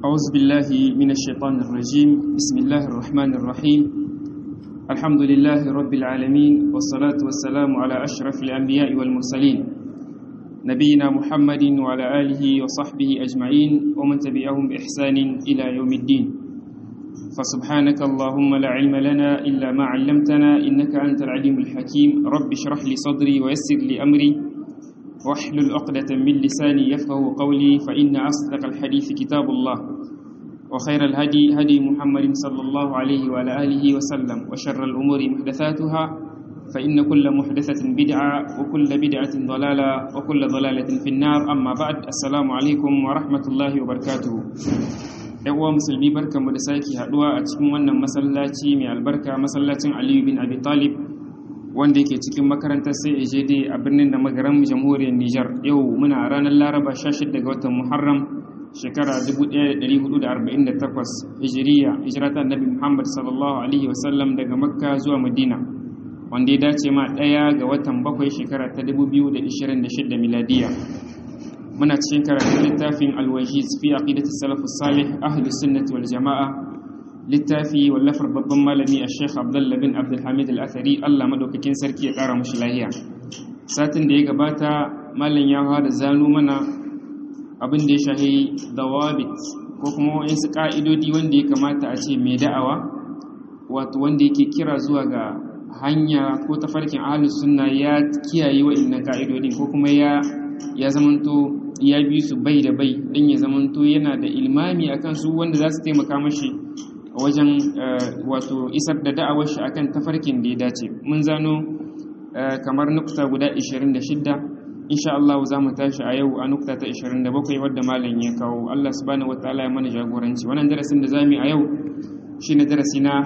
أعوذ بالله من الشيطان الرجيم بسم الله الرحمن الرحيم الحمد لله رب العالمين والصلاة والسلام على أشرف الأنبياء والمرسلين نبينا محمد وعلى آله وصحبه أجمعين ومن تبعهم بإحسان إلى يوم الدين فسبحانك اللهم لا علم لنا إلا ما علمتنا إنك أنت العليم الحكيم رب اشرح لي صدري ويسر لي أمري واحلل عقدة من لساني يفقه قولي فإن أصدق الحديث كتاب الله وخير الهدي هدي محمد صلى الله عليه وعلى آله وسلم وشر الأمور محدثاتها فإن كل محدثة بدعة وكل بدعة ضلالة وكل ضلالة في النار أما بعد السلام عليكم ورحمة الله وبركاته uwa musulmi barka mu da sake haduwa a cikin wannan masallaci mai albarka masallacin Aliyu bin Abi Talib wanda yake cikin makarantar CAJD a birnin da magaran jamhuriyar Nijar yau muna ranar Laraba 16 ga watan Muharram shekara 1448 Hijiriya hijrata Annabi Muhammad sallallahu alaihi wasallam daga Makka zuwa Madina wanda ya dace ma ɗaya ga watan bakwai shekara ta 2026 miladiya muna cikin karatun littafin alwajiz fi aqidati salafus salih ahlus sunnati wal jamaa littafi wallafar babban malami a sheikh abdullah bin abdulhamid al-athari Allah madaukakin sarki ya kara mushi lahiya satin da ya gabata malam ya fara zano mana abin da ya shahi dawabit ko kuma wasu ka'idodi wanda ya kamata a ce mai da'awa wato wanda yake kira zuwa ga hanya ko tafarkin ahlus sunna ya kiyaye wa'annan ka'idodin ko kuma ya ya zamanto ya bi su bai da bai don ya zamanto yana da ilmami akan su wanda za su taimaka mashi wajen wato isar da da'awar shi akan tafarkin da ya dace mun zano kamar nukta guda 26 insha Allah za mu tashi a yau a nukta ta 27 wadda malam ya kawo Allah subhanahu wataala ya mana jagoranci wannan darasin da zamu yi a yau shine darasi na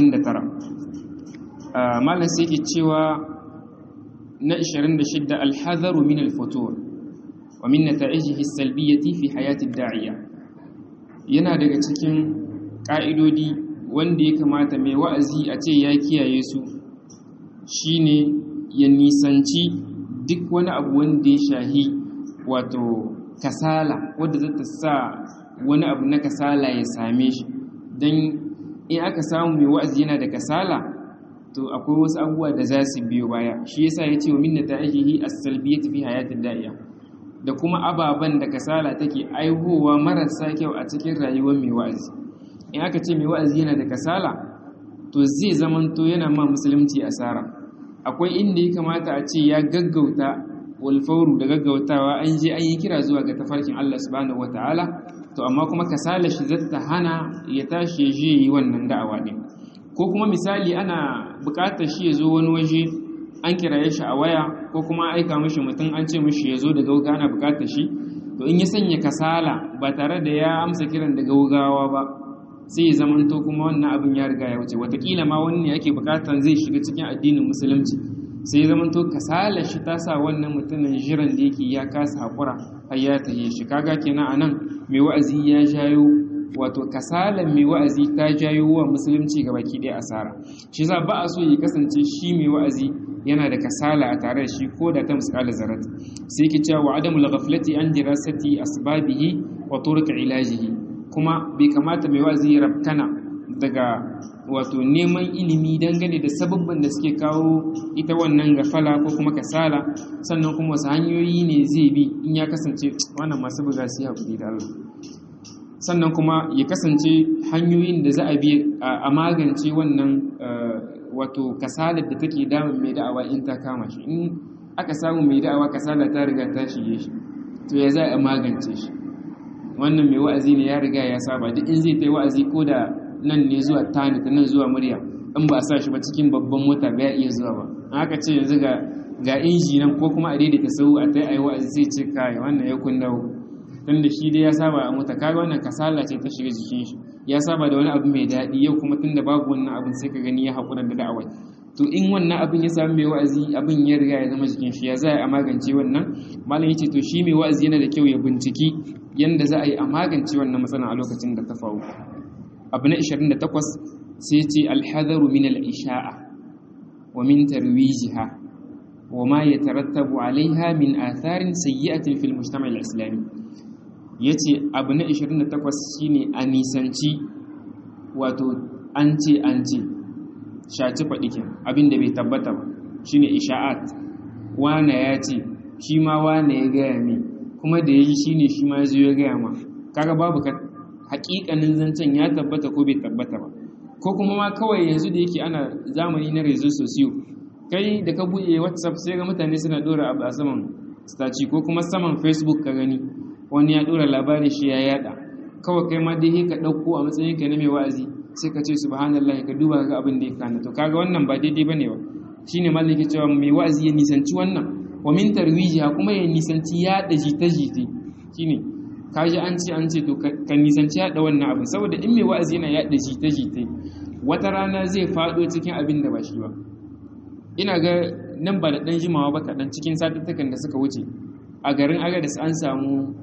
59 malam sai ke cewa na 26 alhadharu min alfutur wa min nata'ijihi as-salbiyyati fi hayati ad-da'iya yana daga cikin ƙa'idodi wanda ya kamata mai wa'azi a ce ya kiyaye su shine ya nisanci duk wani abu wanda ya shahi wato kasala wadda za ta sa wani abu na kasala ya same shi don in aka samu mai wa'azi yana da kasala to akwai wasu abubuwa da za su biyo baya shi yasa ya ce wa minna ta ajihi as-salbiyyati fi hayatid da'iya da kuma ababen da kasala take aihowa marasa kyau a cikin rayuwar mai wa'azi in aka ce mai wa'azi yana da kasala to zai zamanto yana ma musulunci asara akwai inda ya kamata a ce ya gaggauta walfauru da gaggautawa an je an yi kira zuwa ga tafarkin Allah subhanahu wataala to amma kuma kasala shi zata hana ya tashi ya je yi wannan da'awa din ko kuma misali ana buƙatar shi ya zo wani waje an kiraye shi a waya ko kuma aika mishi mutum an ce mishi ya zo da gauga ana buƙatar shi to in ya sanya kasala ba tare da ya amsa kiran da gaugawa ba sai ya zamanto kuma wannan abin ya riga ya wuce watakila ma wani ne ake buƙatar zai shiga cikin addinin musulunci sai ya zamanto kasala shi ta sa wannan mutumin jiran da yake ya kasa haƙura har ya taye shi kaga kenan anan mai wa'azi ya jayo wato kasalan mai wa'azi ta jayo wa musulunci ga baki ɗaya asara shi za ba a so ya kasance shi mai wa'azi yana da kasala a tare da shi ko da ta misƙala zarat sai ki cewa wa adamul ghaflati an dirasati asbabihi wa turuq ilajihi kuma bai kamata mai wa'azi ya rabkana daga wato neman ilimi dangane da sababban da suke kawo ita wannan gafala ko kuma kasala sannan kuma wasu hanyoyi ne zai bi in ya kasance wannan masu buga su haƙuri da Allah sannan kuma ya kasance hanyoyin da za a bi a magance wannan wato kasalar da take damun mai da'awa in ta kama shi in aka samu mai da'awa kasala ta riga ta shige shi to ya za a magance shi wannan mai wa'azi ne ya riga ya saba duk in zai ta yi wa'azi ko da nan ne zuwa tani ta nan zuwa murya in ba a sa shi ba cikin babban mota ba ya iya zuwa ba an aka ce yanzu ga ga inji nan ko kuma a daidaita sau a ta yi wa'azi sai ce kai wannan ya kun dawo tun da shi dai ya saba a mota kaga wannan kasala ce ta shiga jikin shi ya saba da wani abu mai daɗi yau kuma tun da babu wannan abin sai ka gani ya haƙura da da'awai to in wannan abin ya samu mai wa'azi abin ya riga ya zama jikin shi ya za a magance wannan malam yace to shi mai wa'azi yana da kyau ya binciki yanda za a yi a magance wannan matsala a lokacin da ta faru abu na 28 sai ce alhadaru min al-isha'a wa min tarwijiha wa ma yatarattabu alaiha min atharin sayyi'atin fil mujtama' al-islami yace abu na 28 shine a nisanci wato an ce an ce shaci faɗikin abin da bai tabbata ba shine isha'at wane ya ce shi ma wane ya gaya mai kuma da ya yi shi ne shi ma ya zo ya gaya ma kaga babu ka hakikanin zancen ya tabbata ko bai tabbata ba ko kuma ma kawai yanzu da yake ana zamani na rezo sosiyo kai da ka buɗe whatsapp sai ga mutane suna ɗora abu a saman staci ko kuma saman facebook ka gani wani ya ɗora labarin shi ya yada kawai kai ma dai ka ɗauko a matsayin ka na mai wa'azi sai ka ce subhanallah ka duba ga abin da ya kana to kaga wannan ba daidai bane ba shine mallaki cewa mai wa'azi ya nisanci wannan wa min tarwijiha kuma ya nisanci yaɗa jita-jita shine kaji an ce an ce to ka nisanci yaɗa wannan abin saboda in mai wa'azi yana yaɗa jita-jita wata rana zai faɗo cikin abin da ba shi ba ina ga nan ba da ɗan jimawa ba kaɗan cikin satuttukan da suka wuce a garin agadas an samu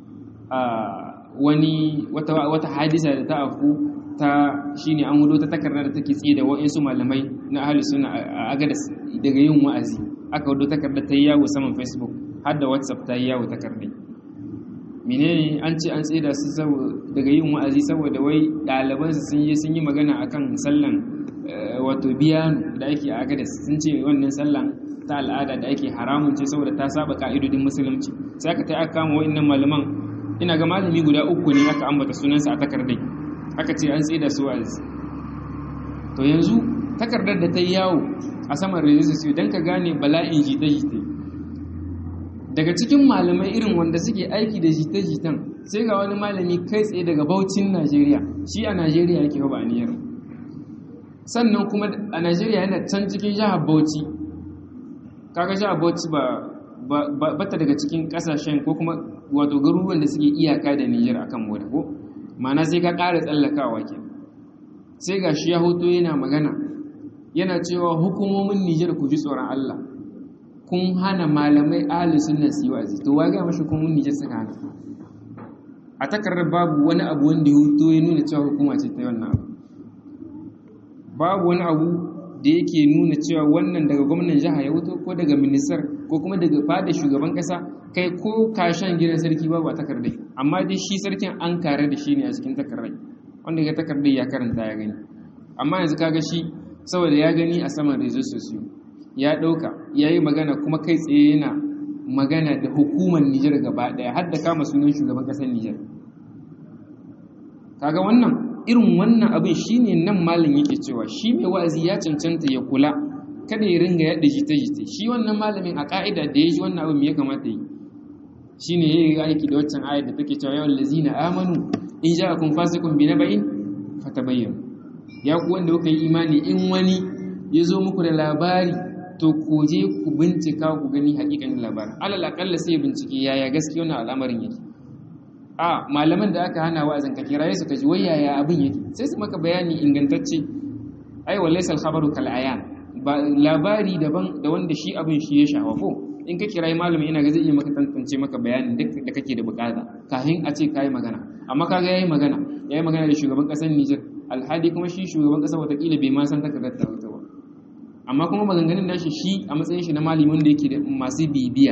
wani wata hadisa da ta afu ta shine an wudo ta takardar da take tsaye da wa'insu malamai na ahli sunna a agadas daga yin wa'azi aka wudo takardar ta yi yawo saman facebook har da whatsapp ta yi yawo takardai menene an ce an tsaye da su daga yin wa'azi saboda wai ɗalibansu sun yi sun yi magana akan sallan wato biyanu da ake a agadas sun ce wannan sallan ta al'ada da ake haramun ce saboda ta saba ka'idodin musulunci sai aka ta aka kama wa'annan malaman ina ga malami guda uku ne aka ambata sunansa a takardai aka ce an tsaye da su wa'azi to yanzu takardar da ta yi yawo a saman rejista don ka gane bala'in jita-jita daga cikin malamai irin wanda suke aiki da jita-jitan sai ga wani malami kai tsaye daga baucin najeriya shi a najeriya yake ba a niyar sannan kuma a najeriya yana can cikin jihar bauchi kaga jihar bauchi ba bata daga cikin kasashen ko kuma wato garuruwan da suke iyaka da niyyar akan moda ko mana sai ka ƙara tsallakawa ke sai ga shi ya hoto yana magana yana cewa hukumomin nijar ku ji tsoron allah kun hana malamai ahli sunna su yi wa'azi to waga mashi hukumomin nijar suka hana a takarar babu wani abu wanda ya hoto ya nuna cewa hukuma ce ta wannan abu babu wani abu da yake nuna cewa wannan daga gwamnan jiha ya wuto ko daga ministar ko kuma daga fada shugaban kasa kai ko kashen gidan sarki babu a takardai amma dai shi sarkin an kare da shi ne a cikin takardai wanda ya takardai ya karanta ya gani amma yanzu kaga shi saboda ya gani a saman rezo sosiyo ya ɗauka ya yi magana kuma kai tsaye yana magana da hukumar nijar gaba ɗaya har da kama sunan shugaban ƙasar nijar kaga wannan irin wannan abin shine nan malin yake cewa shi mai wa'azi ya cancanta ya kula kada ya ringa yadda jita-jita shi wannan malamin a ka'ida da ya ji wannan abin ya kamata yi shine ya yi aiki da waccan ayar da take cewa yawan lazina amanu in ja kun fasikun bi na bayin fatabayyan ya ku wanda kuka yi imani in wani ya zo muku da labari to ku je ku bincika ku gani hakikanin labarin alal akalla sai bincike yaya gaskiya wannan al'amarin yake a malaman da aka hana wa'azin ka kiraye su ka ji wai yaya abin yake sai su maka bayani ingantacce ai wallahi khabaru kal ayan ba labari daban da wanda shi abin shi ya shafa ko in ka kirayi malami ina ga zai iya maka tantance maka bayanin duk da kake da bukata kafin a ce kai magana amma kaga yayi magana yayi magana da shugaban kasar Niger alhadi kuma shi shugaban kasar watakila bai ma san takardar ta ba amma kuma maganganun da shi shi a matsayin shi na malami wanda yake da masu bibiya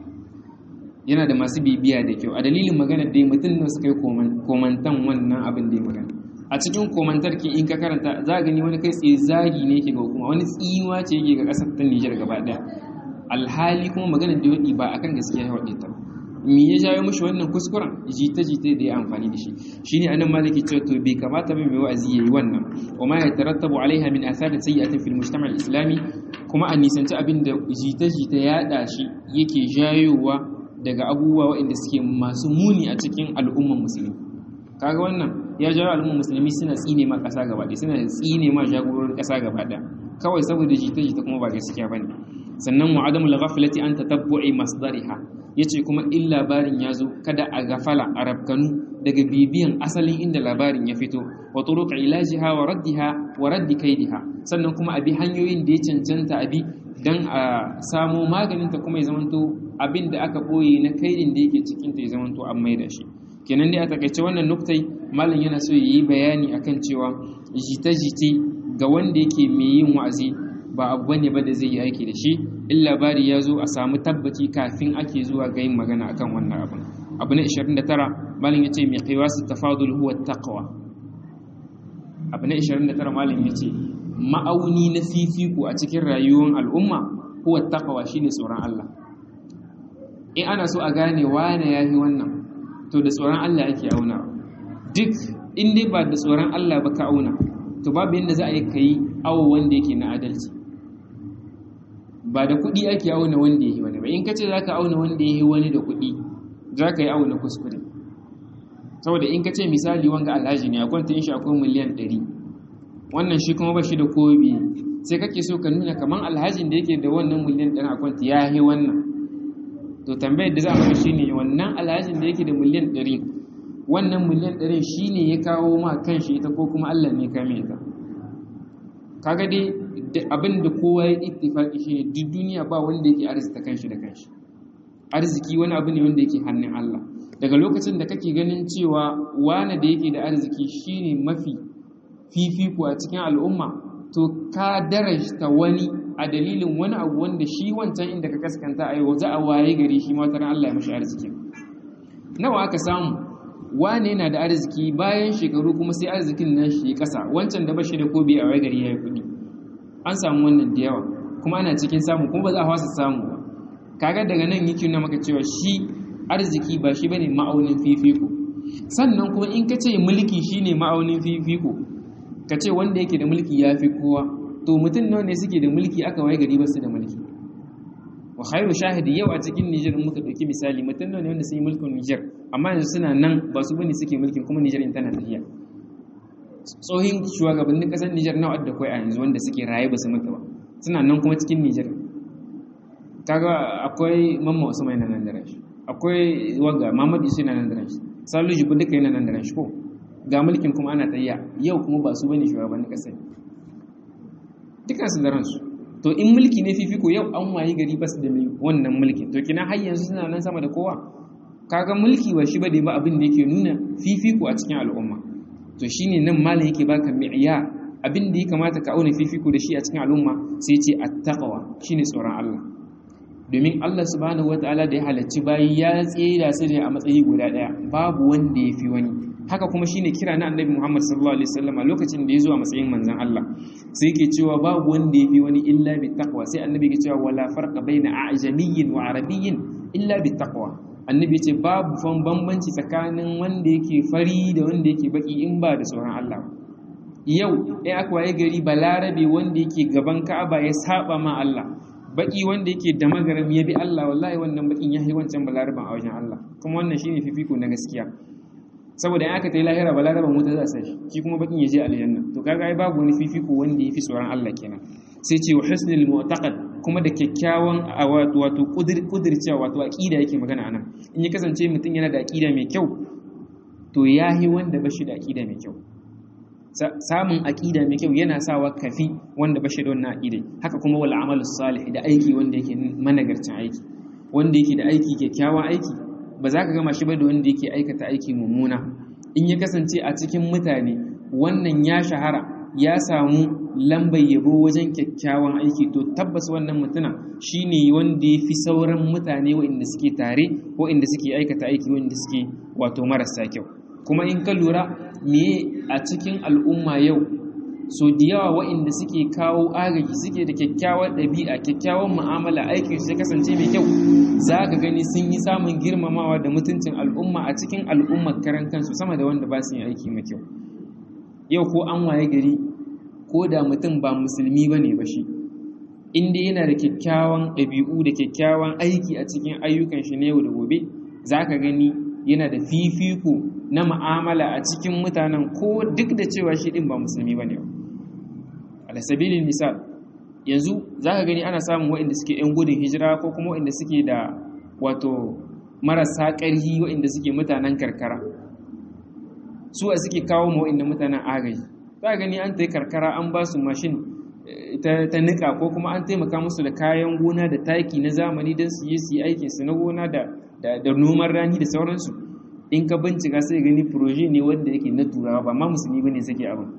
yana da masu bibiya da kyau a dalilin magana da mutum ne suka yi komantan wannan abin da ya magana a cikin komantar ki in ka karanta za a gani wani kai tsaye zagi ne yake ga hukuma wani tsiwa ce yake ga kasar ta Nijar gaba daya alhali kuma magana da wadi ba akan gaskiya ya wade ta me ya jawo mishi wannan kuskuren jita jita da ya amfani da shi shine anan maliki cewa to bai kamata ba mai wa'azi yayi wannan wa ma yatarattabu alaiha min athar sayyi'atin fil mujtama' al-islami kuma a nisanci abin da jita jita ya da shi yake jayowa daga abubuwa waɗanda suke masu muni a cikin al'umman musulmi kaga wannan ya jawo al'umman musulmi suna tsine ma ƙasa gaba ɗaya suna tsine ma jagororin ƙasa gaba ɗaya kawai saboda jita-jita kuma ba gaskiya bane sannan wa adamul ghaflati an tatabbu'i masdariha yace kuma in labarin ya zo kada a gafala a rabkanu daga bibiyan asalin inda labarin ya fito wa turuq ilajiha wa raddiha wa raddi kaidiha sannan kuma a bi hanyoyin da ya cancanta a bi dan a samo maganin ta kuma ya zamanto abin da aka boye na kaidin da yake cikin ta ya zamanto an maida shi kenan dai a takaice wannan nuktai malam yana so yi bayani akan cewa jita-jita ga wanda yake mai yin wa'azi ba abu bane ba da zai yi aiki da shi in labari ya zo a samu tabbaci kafin ake zuwa ga yin magana akan wannan abin abu na 29 malin yace miqyasu tafadul huwa taqwa abu na 29 malin yace ma'auni na fifiko a cikin rayuwar al'umma huwa taqwa shine tsoron Allah in ana so a gane wane yafi wannan to da tsoron Allah yake auna duk in dai ba da tsoron Allah ba ka auna to babu yadda za a yi kai awo wanda yake na adalci ba da kuɗi ake auna wanda ya yi wani ba in ka ce za ka auna wanda ya yi wani da kuɗi za ka yi auna kuskure saboda in ka ce misali wanga alhaji ne akwai ta shi akwai miliyan ɗari wannan shi kuma ba shi da kobi sai kake so ka nuna kamar alhajin da yake da wannan miliyan ɗari akwai ya yi wannan to tambayar da za a shi ne wannan alhajin da yake da miliyan ɗari wannan miliyan ɗari shi ne ya kawo ma kanshi ita ko kuma allah ne kame ita kaga dai abin da kowa ya ittifaki shi ne duk duniya ba wanda yake arzita kanshi da kanshi arziki wani abu ne wanda yake hannun Allah daga lokacin da kake ganin cewa wane da yake da arziki shine mafi fifiko a cikin al'umma to ka darajta wani a dalilin wani abu wanda shi wancan inda ka kaskanta a yau za a waye gari shi ma wata Allah ya mashi arziki nawa aka samu wane yana da arziki bayan shekaru kuma sai arzikin nan shi kasa wancan da bashi da kobi a waye gari ya yi kuɗi an samu wannan da yawa kuma ana cikin samu kuma ba za a fasa samu ba kaga daga nan yake nuna maka cewa shi arziki ba shi bane ma'aunin fifiko sannan kuma in ka ce mulki shine ma'aunin fifiko ka ce wanda yake da mulki ya fi kowa to mutum nawa ne suke da mulki aka waye gari ba su da mulki wa khairu shahidi yau a cikin Niger in muka dauki misali mutum nawa ne wanda sun yi mulkin Niger amma yanzu suna nan ba su bane suke mulkin kuma Niger in tana tafiya tsohin shugabannin kasar Nijar nawa da kai a yanzu wanda suke raye ba su mutu ba suna nan kuma cikin Nijar kaga akwai mamma Usman yana nan da ranshi akwai wanga Muhammad Isu yana nan da ranshi Salu Jibu duka yana nan da ranshi ko ga mulkin kuma ana tayya yau kuma ba su bane shugabannin kasar dukan su da ransu to in mulki ne fifiko yau an wayi gari ba su da wannan mulki to kina har yanzu suna nan sama da kowa kaga mulki ba shi ba da ba abin da yake nuna fifiko a cikin al'umma to shine nan malam yake baka mi'ya abin da ya kamata ka auna fifiko da shi a cikin al'umma sai ce attaqwa shine tsoron Allah domin Allah subhanahu wataala da ya halacci bayi ya tsira su ne a matsayi guda daya babu wanda ya fi wani haka kuma shine kira na annabi Muhammad sallallahu alaihi wasallam lokacin da ya zo a matsayin manzon Allah sai yake cewa babu wanda ya fi wani illa bi taqwa sai annabi yake cewa wala farqa baina a'jamiyyin wa arabiyyin illa bi taqwa annabi ce babu fan bambanci tsakanin wanda yake fari da wanda yake baki in ba da tsoron Allah yau ɗaya aka waye gari balarabe wanda yake gaban ka'aba ya saba ma Allah baki wanda yake da magaram ya bi Allah wallahi wannan bakin ya yi wancan balaraban a wajen Allah kuma wannan shine fifiko na gaskiya saboda in aka ta yi lahira balaraban wuta za a sa shi shi kuma bakin ya je aljanna to kaga ai babu wani fifiko wanda ya fi tsoron Allah kenan sai ce wa husnul mu'taqad kuma da kyakkyawan wato kudircewa wato aqida yake magana anan in ya kasance mutum yana da aqida mai kyau to yahi wanda bashi da aqida mai kyau samun aqida mai kyau yana sawa kafi wanda bashi da wannan aqida haka kuma wal amalu salih da aiki wanda yake managarcin aiki wanda yake da aiki kyakkyawan aiki ba za ka gama shi ba da wanda yake aikata aiki mummuna in ya kasance a cikin mutane wannan ya shahara ya samu lambar yabo wajen kyakkyawan aiki to tabbas wannan mutuna shine wanda ya fi sauran mutane waɗanda suke tare waɗanda suke aikata aiki waɗanda suke wato marasa kyau kuma in ka lura me a cikin al'umma yau so da yawa waɗanda suke kawo agaji suke da kyakkyawar ɗabi'a kyakkyawan mu'amala aikin su kasance mai kyau za ka gani sun yi samun girmamawa da mutuncin al'umma a cikin al'ummar karan kansu sama da wanda ba su yin aiki mai kyau yau ko an waye gari ko da mutum ba musulmi ba ne ba shi inda yana da kyakkyawan ɗabi'u da kyakkyawan aiki a cikin ayyukan shi na yau da gobe za ka gani yana da fifiko na ma'amala a cikin mutanen ko duk da cewa shi ɗin ba musulmi ba ne ba alasabilin misal yanzu za ka gani ana samun waɗanda suke 'yan gudun hijira ko kuma waɗanda suke da wato marasa ƙarhi waɗanda suke mutanen karkara su a suke kawo ma waɗanda mutanen agaji za gani an ta yi karkara an ba su mashin ta nika ko kuma an taimaka musu da kayan gona da taki na zamani don su yi su yi aikinsu na gona da noman rani da sauransu in ka bincika sai gani proje ne wanda yake na turawa ba ma musulmi ba ne suke abin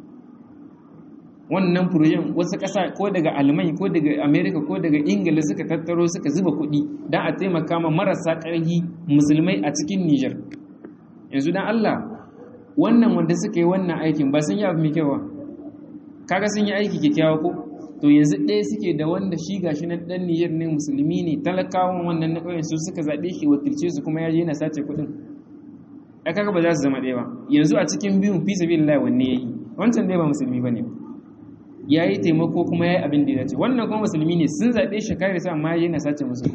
wannan furojen wasu ƙasa ko daga almai ko daga amerika ko daga ingila suka tattaro suka zuba kuɗi don a taimaka ma marasa ƙarfi musulmai a cikin niger yanzu dan Allah wannan wanda suka yi wannan aikin ba sun yi abu mai kyau ba kaga sun yi aiki kyakkyawa ko to yanzu ɗaya suke da wanda shi gashi na ɗan niyyar ne musulmi ne talakawan wannan na ƙauyen su suka zaɓe shi wakilce su kuma ya je yana sace kuɗin a kaga ba za su zama ɗaya ba yanzu a cikin biyun fi sabi lillahi wanne ya yi wancan dai ba musulmi ba ne ya yi taimako kuma ya yi abin da ya dace wannan kuma musulmi ne sun zaɓe shi kare sa amma ya je yana sace musu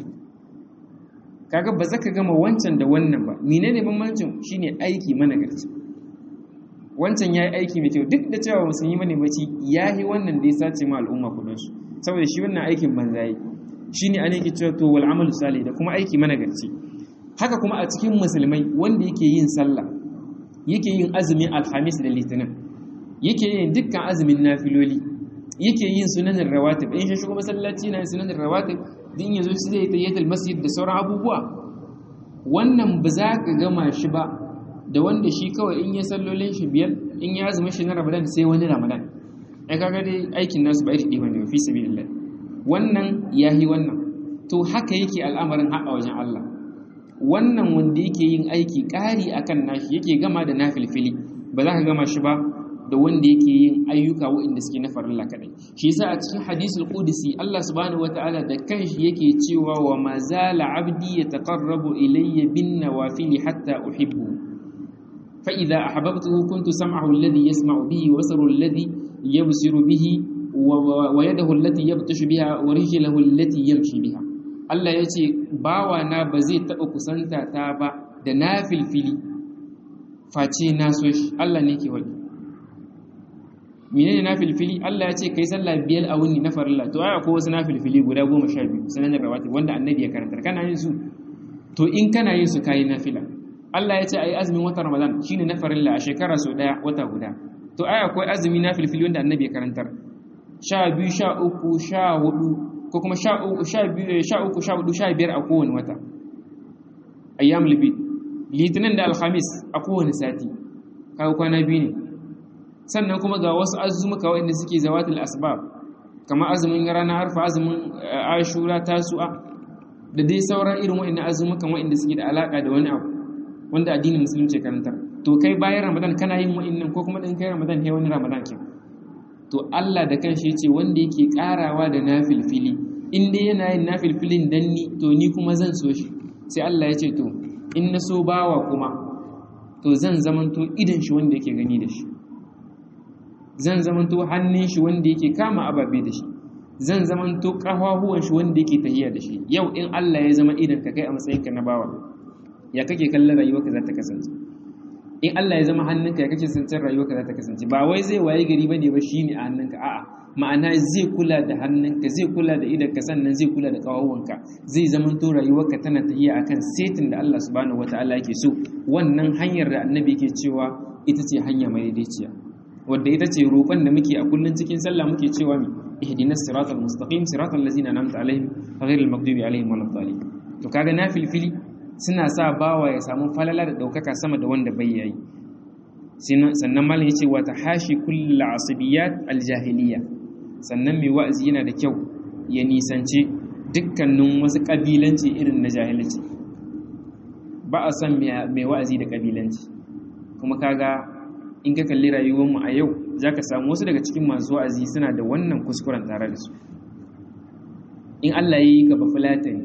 kaga ba za ka gama wancan da wannan ba menene bambancin shine aiki mana garci wancan ya yi aiki mai kyau duk da cewa musulmi bane baci ya yi wannan da ya sace ma al'umma kudinsu saboda shi wannan aikin banza yi shi ne an yake cewa to wal amalu salih da kuma aiki managarci haka kuma a cikin musulmai wanda yake yin sallah yake yin azumin alhamis da litinin yake yin dukkan azumin nafiloli yake yin sunanin rawatib in shi shigo masallaci na sunanin rawatib din yazo shi zai tayyatul masjid da sauran abubuwa wannan ba za ka gama shi ba da wanda shi kawai in ya sallolin shi biyar in ya zama shi na ramadan sai wani ramadan ai kaga dai aikin nasu ba iri ɗaya bane fi sabilillah wannan yahi wannan to haka yake al'amarin haɗa wajen Allah wannan wanda yake yin aiki ƙari akan nashi yake gama da nafilfili ba za ka gama shi ba da wanda yake yin ayyuka waɗanda suke na farilla kaɗai shi yasa a cikin hadisul qudsi Allah subhanahu wataala da kanshi yake cewa wa ma zala abdi yataqarrabu ilayya bin nawafil hatta uhibbu فإذا أحببته كنت سمعه الذي يسمع به وبصره الذي يبصر به ويده التي يبطش بها ورجله التي يمشي بها Allah ya ce bawana ba zai taɓa kusanta ta ba da na filfili face na so shi Allah ne ke waɗi menene na filfili Allah ya ce kai sallah biyar a wuni na farilla to ai akwai wasu na filfili guda goma sha biyu sanan rawati wanda annabi ya karantar kana yin su to in kana yin su kayi nafila Allah ya ce ai azumin watan Ramadan shine na farilla a shekara so daya wata guda to ai akwai azumi na filfili wanda annabi ya karantar sha biyu sha uku sha hudu ko kuma sha uku sha biyu sha uku sha hudu sha biyar a kowane wata ayyam libi litinin da alhamis a kowane sati kawo kwana biyu ne sannan kuma ga wasu azumuka waɗanda suke zawatul asbab kamar azumin ranar harfa azumin ashura tasu'a da dai sauran irin waɗannan azumukan waɗanda suke da alaka da wani abu wanda addinin musulunci karantar to kai bayan ramadan kana yin wa'annan ko kuma din kai ramadan kai wani ramadan ke to Allah da kanshi yace wanda yake karawa da nafilfili in dai yana yin nafilfilin dan ni to ni kuma zan so shi sai Allah ya ce to in na so bawa kuma to zan zamanto idan shi wanda yake gani da shi zan zamanto hannun shi wanda yake kama ababe da shi zan zamanto kafafuwan shi wanda yake tahiya da shi yau in Allah ya zama idan ka kai a matsayinka na bawa ya kake kallon rayuwarka za ta kasance in Allah ya zama hannunka ya kake sancan rayuwarka za ta kasance ba wai zai waye gari bane ba shine a hannunka a'a ma'ana zai kula da hannunka zai kula da idanka sannan zai kula da kawawanka zai zama to rayuwarka tana tafiya akan setin da Allah subhanahu wataala yake so wannan hanyar da annabi yake cewa ita ce hanya mai daidaiciya wadda ita ce roƙon da muke a kullun cikin sallah muke cewa mi ihdinas siratal mustaqim siratal ladzina an'amta alaihim ghairil maghdubi alaihim waladdallin to kaga na filfili suna sa bawa ya samu falala da ɗaukaka sama da wanda bai yayi sannan malam ya ce wata hashi kulla asibiyat aljahiliya sannan mai wa'azi yana da kyau ya nisance dukkanin wasu ƙabilanci irin na jahilci ba a son mai wa'azi da ƙabilanci kuma kaga in ka kalli rayuwarmu a yau za ka samu wasu daga cikin masu wa'azi suna da wannan kuskuren tare da su in allah ya yi gaba fulatani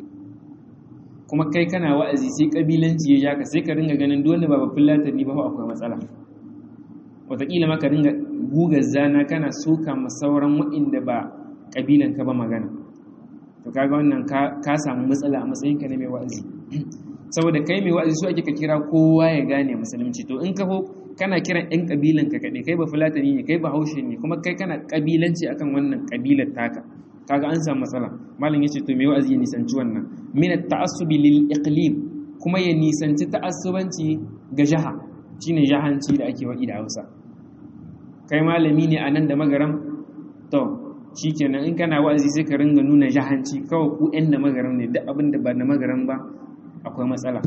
kuma kai kana wa'azi sai kabilanci ya jaka sai ka ringa ganin dole ba babban latani ba akwai matsala wataƙila ma ka ringa gugar zana kana soka ma sauran waɗanda ba ƙabilan ka ba magana to kaga wannan ka samu matsala a matsayin ka na mai wa'azi saboda kai mai wa'azi su ake ka kira kowa ya gane musulunci to in ka ho kana kiran ɗan ƙabilan ka kaɗai kai ba fulatani ne kai ba haushe ne kuma kai kana ƙabilanci akan wannan ƙabilar taka kaga an samu matsala malam yace to me wa'azi ya nisanci wannan min at-ta'assubi lil iqlim kuma ya nisanci ta'assubanci ga jaha shine jahanci da ake wadi da Hausa kai malami ne anan da magaram to shikenan in kana wa'azi sai ka ringa nuna jahanci kawai ku ɗan da magaram ne duk abin da ba na magaram ba akwai matsala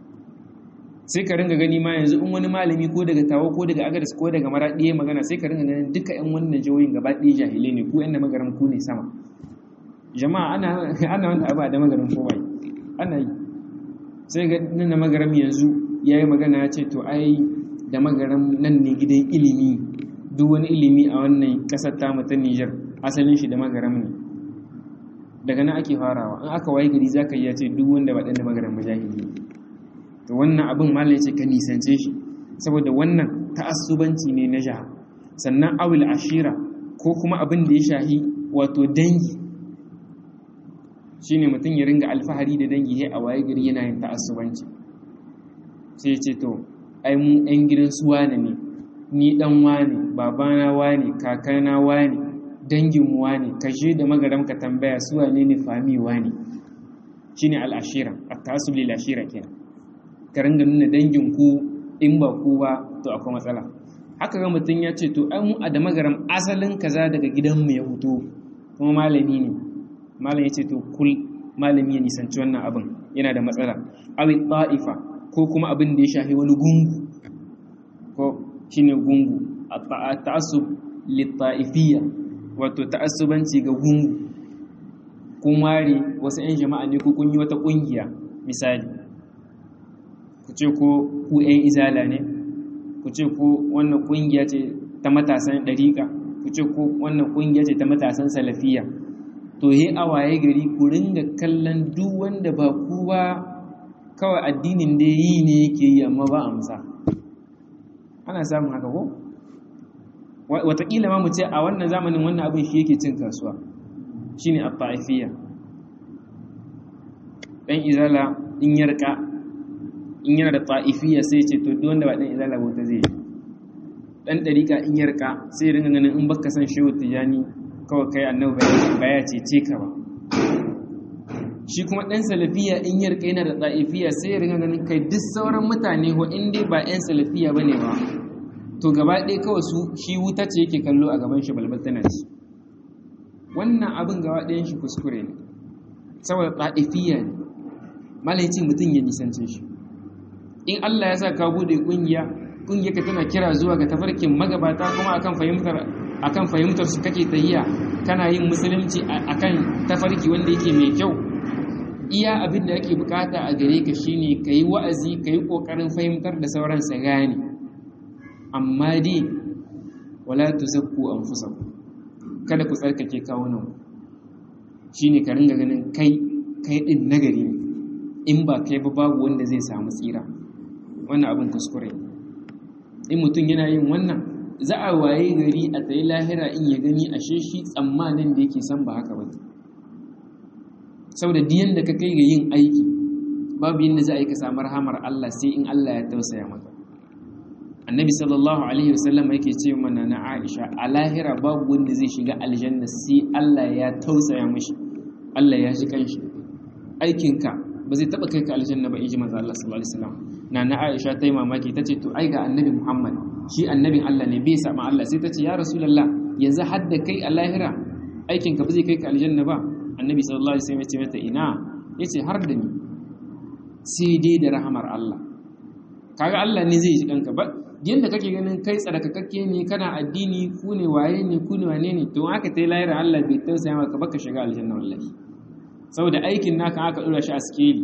sai ka ringa gani ma yanzu in wani malami ko daga tawo ko daga agadas ko daga maraɗi magana sai ka ringa ganin duka 'yan wannan jihohin gaba ɗaya jahilai ne ku 'yan da magaram ku ne sama jama'a ana ana wanda abu da magaram ko bai ana yi sai ga nan da magaram yanzu ya yi magana ya ce to ai da magaram nan ne gidan ilimi duk wani ilimi a wannan ƙasar ta ta Nijar asalin shi da magaram ne daga nan ake farawa in aka waye gari zaka yi ya ce duk wanda ba ɗan da magaram mujahidi to wannan abin malam ya ce ka nisance shi saboda wannan ta'assubanci ne na jaha sannan awil ashira ko kuma abin da ya shahi wato dangi shine mutum ya ringa alfahari da dangi sai a waye gari yana yin ta'assubanci sai ya ce to ai mu ɗan gidan su wane ne ni dan wane babana wane kakana wane dangin wane kashe da magaram ka tambaya su wane ne fami wane shine al-ashira at-ta'assub lil ashira kenan ka ringa nuna dangin ku in ba ku ba to akwai matsala haka ga mutum ya ce to ai mu a da magaram asalin kaza daga gidanmu ya fito kuma malami ne malam ya ce to kul malami ya nisanci wannan abin yana da matsala awi ta'ifa ko kuma abin da ya shafi wani gungu ko shine gungu a ta'assub litta'ifiyya wato ta'assubanci ga gungu kun ware wasu 'yan jama'a ne ko kun yi wata kungiya misali ku ce ko ku 'yan izala ne ku ce ko wannan kungiya ce ta matasan ɗariƙa ku ce ko wannan kungiya ce ta matasan salafiya to he a waye gari ku ringa kallon duk wanda ba ku ba kawai addinin da yi ne yake yi amma ba amsa ana samun haka ko wataƙila ma mu ce a wannan zamanin wannan abin shi yake cin kasuwa shine a ta'ifiyya ɗan izala in yarka in yana da ta'ifiyya sai ce to duk wanda ba ɗan izala ba ta zai ɗan ɗarika in yarka sai ringa ganin in baka san shehu tijani kawai kai annabi ba ya cece ka ba shi kuma ɗan salafiya in yarka yana da ɗa'ifiya sai ya ringa ganin kai duk sauran mutane ko in dai ba 'yan salafiya ba ne ba to gaba ɗaya kawai su shi wuta ce yake kallo a gaban shi balbal tana ci wannan abin gaba ɗayan shi kuskure ne saboda ɗa'ifiya ne malai ce mutum ya nisance shi in Allah ya sa ka bude ƙungiya ƙungiyarka tana kira zuwa ga tafarkin magabata kuma akan fahimtar akan fahimtar su kake tahiya kana yin musulunci akan tafarki wanda yake mai kyau iya abin da ake bukata a gare ka shine kayi wa'azi kayi kokarin fahimtar da sauran sa gane amma dai wala tuzakku anfusakum kada ku tsarkake kawunan shine ka ringa ganin kai kai din nagari ne in ba kai ba babu wanda zai samu tsira wannan abin kuskure in mutum yana yin wannan za a waye gari a tsaye lahira in ya gani ashe shi tsammanin da yake san ba haka ba saboda diyan da ka kai ga yin aiki babu yadda za a yi ka samu rahamar Allah sai in Allah ya tausaya maka annabi sallallahu alaihi wasallam yake ce mana na Aisha a lahira babu wanda zai shiga aljanna sai Allah ya tausaya mishi Allah ya shi kanshi aikinka ba zai taba kai ka aljanna ba inji manzo Allah sallallahu alaihi wasallam na na Aisha ta yi mamaki tace to ai ga annabi Muhammad shi annabin Allah ne bai sama Allah sai ta ce ya Rasulullah yanzu hadda kai a lahira aikinka ba zai kai ka aljanna ba annabi sallallahu alaihi wasallam ya ce mata ina yace har da ni sai dai da rahamar Allah kaga Allah ne zai ji kanka ba yanda kake ganin kai tsarkakakke ne kana addini ku ne waye ne ku ne wane ne to aka tai lahira Allah bai tausaya maka baka shiga aljanna wallahi saboda aikin naka aka dora shi a skeli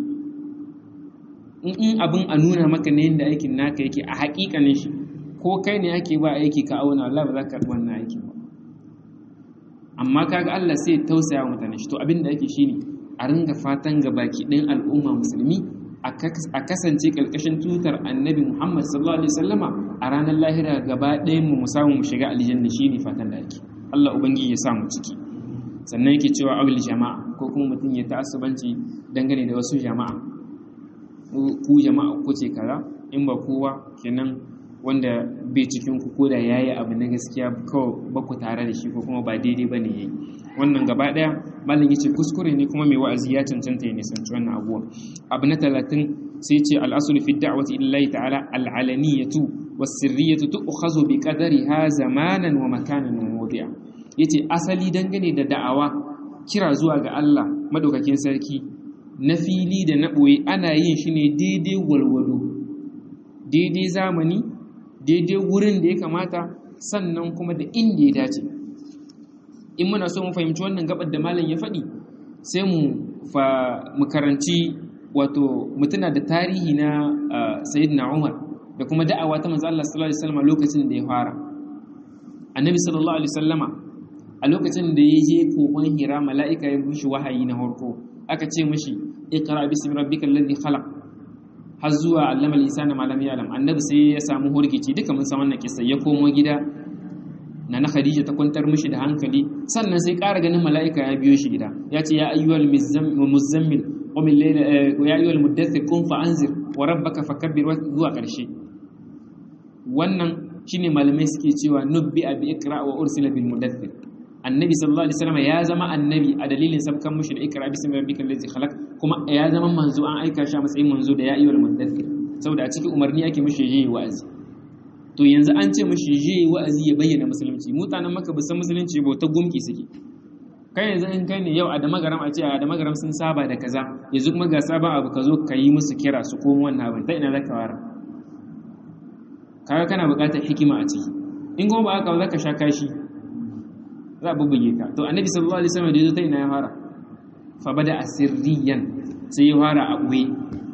in abin a nuna maka ne yadda aikin naka yake a haƙiƙanin shi ko kai ne ake ba aiki ka auna Allah ba za ka wannan aiki ba amma kaga Allah sai tausaya mutane shi to abin da ake shine a ringa fatan ga baki ɗin al'umma musulmi a kasance ƙarƙashin tutar annabi Muhammad sallallahu alaihi wasallama a ranar lahira gaba ɗayan mu samu mu shiga aljanna shine fatan da ake Allah ubangiji ya sa mu ciki sannan yake cewa awil jama'a ko kuma mutum ya ta'assubanci dangane da wasu jama'a ku jama'a ku ce kaza in ba kowa kenan wanda bai cikin ku ko da yayi abu na gaskiya kawai ba ku tare da shi ko kuma ba daidai bane yayi wannan gaba daya malam yace kuskure ne kuma mai wa'azi ya cancanta ya nisanci wannan abuwa abu na 30 sai ce al-aslu fi da'wati illahi ta'ala al-alaniyatu was-sirriyatu tu'khazu bi qadariha zamanan wa makanan wa mawdi'a yace asali dangane da da'awa kira zuwa ga Allah madaukakin sarki na fili da na ɓoye ana yin shi ne daidai walwado daidai zamani daidai wurin da ya kamata sannan kuma da inda ya dace in muna so mu fahimci wannan gabar da malam ya faɗi sai mu fa mu karanci wato mutuna da tarihi na sayyidina Umar da kuma da'awa ta manzo Allah sallallahu alaihi wasallam lokacin da ya fara annabi sallallahu alaihi wasallama a lokacin da ya je kokon hira mala'ika ya bushi wahayi na farko aka ce mishi iqra bismi rabbikal ladhi khalaq har zuwa allama al-insana ma lam ya'lam annabi sai ya samu hurgici duka mun san wannan kissa ya komo gida na na Khadija ta kwantar mishi da hankali sannan sai ƙara ganin mala'ika ya biyo shi gida ya ce ya ayyuhal muzammil qum al-layla ya ayyuhal muddaththir qum fa anzir wa rabbaka fakabbir zuwa ƙarshe wannan shine malamai suke cewa nubbi abi ikra wa ursila bil mudaththir annabi sallallahu alaihi wasallam ya zama annabi a dalilin sabkan mushi da ikra bismi rabbikal ladzi khalaq kuma ya zama manzo an aika shi a matsayin manzo da ya ayyuhal mudaththir saboda a cikin umarni ake mushi yayi wa'azi to yanzu an ce mushi yayi wa'azi ya bayyana musulunci mutanen maka bisan musulunci ba ta gumki suke kai yanzu in kai ne yau a da magaram a ce a da magaram sun saba da kaza yanzu kuma ga sabon abu ka zo ka yi musu kira su komo wannan abin ta ina zaka wara kaga kana buƙatar hikima a ciki in kuma ba haka ba zaka sha kashi za a bubbuge ka to annabi sallallahu alaihi wasallam da yazo ta ina ya fara fa bada asirriyan sai ya fara a ɓoye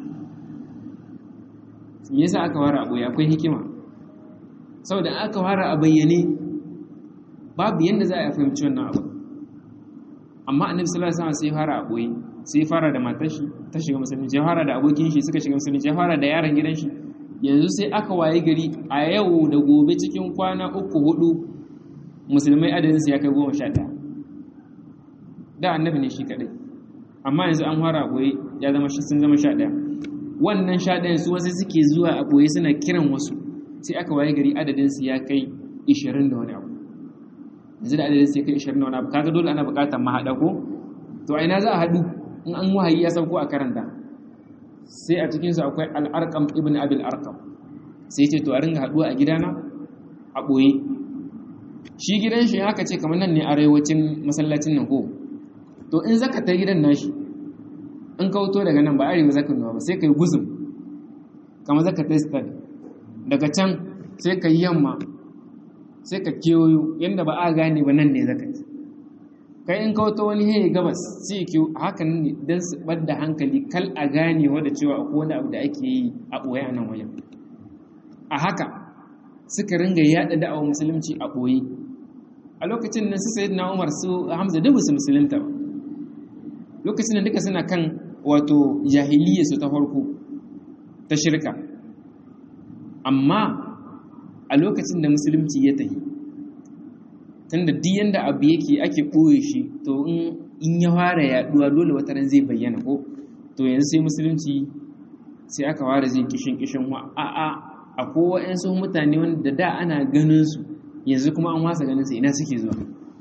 me yasa aka fara a ɓoye akwai hikima saboda aka fara a bayyane babu yanda za a fahimci wannan abu amma annabi sallallahu alaihi wasallam sai ya fara a ɓoye sai ya fara da matar shi ta shiga musulunci ya fara da abokin shi suka shiga musulunci ya fara da yaron gidan shi yanzu sai aka waye gari a yau da gobe cikin kwana uku hudu musulmai adadinsu ya kai goma sha ɗaya da annabi ne shi kaɗai amma yanzu an fara a ɓoye ya zama sun zama sha ɗaya wannan sha ɗayan su wasu suke zuwa a ɓoye suna kiran wasu sai aka waye gari adadinsu ya kai ishirin da wani abu yanzu da adadinsu ya kai ishirin da wani abu kaga dole ana buƙatar mahaɗa ko to a ina za a haɗu in an wahayi ya sauko a karanta sai a cikinsu akwai al'arƙam ibn abil arkam sai ce to a ringa haɗuwa a gidana a ɓoye shi gidan shi haka ce kamar nan ne arewacin masallacin nan ko to in zaka ta gidan nashi in ka wuto daga nan ba arewa zaka nuna ba sai ka yi guzum kamar zaka ta stad daga can sai ka yi yamma sai ka kewayo yadda ba a gane ba nan ne zaka ci kai in ka wuto wani hei gabas sai ki hakan ne don su ɓadda hankali kal a gane wadda cewa akwai wani abu da ake yi a ɓoye a nan wajen a haka suka ringa yaɗa da'awar musulunci a ɓoye a lokacin nan su sayi na umar su hamza duk su musulunta ba lokacin da duka suna kan wato jahiliya su ta farko ta shirka amma a lokacin da musulunci ya tafi tunda duk yanda abu yake ake ɓoye shi to in ya fara yaɗuwa dole wata ran zai bayyana ko to yanzu sai musulunci sai aka fara zai kishin kishin wa a'a akwai waɗansu mutane wanda da ana ganin su yanzu kuma an wasa ganin su ina suke zuwa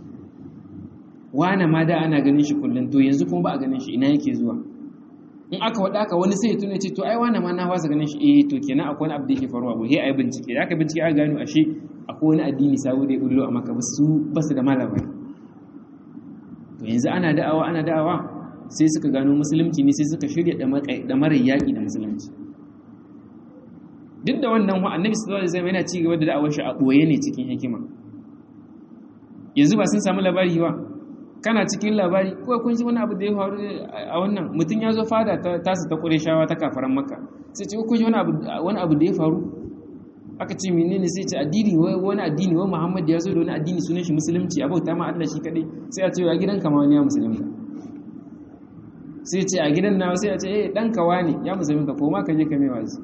wane ma da ana ganin shi kullum to yanzu kuma ba a ganin shi ina yake zuwa in aka waɗa aka wani sai ya tuna ce to ai wane ma na wasa ganin shi eh to kenan akwai wani abu da yake faruwa ba sai ayi bincike da aka bincike aka gano ashe akwai wani addini sabo da ya bullo a maka su ba su da malamai to yanzu ana da'awa ana da'awa sai suka gano musulunci ne sai suka shirya da mara yaƙi da musulunci duk da wannan wa annabi sallallahu alaihi wasallam yana ci gaba da da'awar shi a boye ne cikin hikima yanzu ba sun samu labari ba kana cikin labari ko kun ji wani abu da ya faru a wannan mutum ya zo fada ta tasu ta Qurayshawa ta kafaran Makka sai ce kun ji wani abu wani abu da ya faru aka ce menene sai ce addini wani addini wai Muhammad ya zo da wani addini sunan shi musulunci abauta ma Allah shi kadai sai a ce a gidan kama wani ya musulunta sai ce a gidan nawa sai a ce eh dan kawa ne ya musulunta ko ma ka je ka mai wazi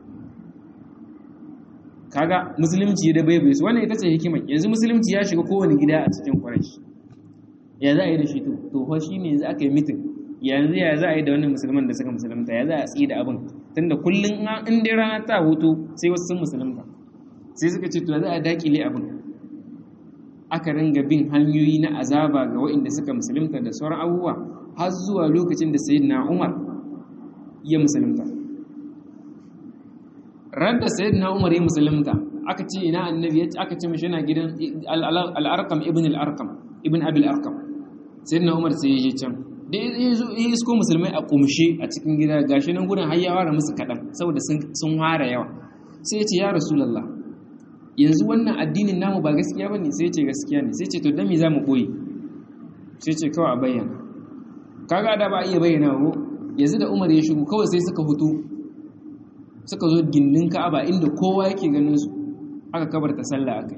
kaga musulunci da bai bai su wannan ita ce hikimar yanzu musulunci ya shiga kowane gida a cikin Quraysh ya za a yi da shi to to fa shine yanzu aka yi mitin yanzu ya za a yi da wannan musulman da suka musulunta ya za a tsi da abin tunda kullun in dai rana ta hutu sai wasu sun musulunta sai suka ce to ya za a dakile abin aka ringa bin hanyoyi na azaba ga waɗanda suka musulunta da sauran abubuwa har zuwa lokacin da sayyidina Umar ya musulunta ran da sayyidina Umar ya musulunta aka ce ina annabi ya aka ce mishi yana gidan al-Arqam ibn al-Arqam ibn Abi al-Arqam sayyidina Umar sai ya je can da ya zo ya isko musulmai a kumshe a cikin gida gashi nan gurin har ya ware musu kadan saboda sun sun hara yawa sai ya ce ya rasulullah yanzu wannan addinin namu ba gaskiya bane sai ya ce gaskiya ne sai ya ce to dan me zamu boye sai ya ce kawai a bayyana kaga da ba iya bayyana ko yanzu da Umar ya shigo kawai sai suka hutu suka zo gindin ka'aba inda kowa yake ganin su aka kabarta sallah akai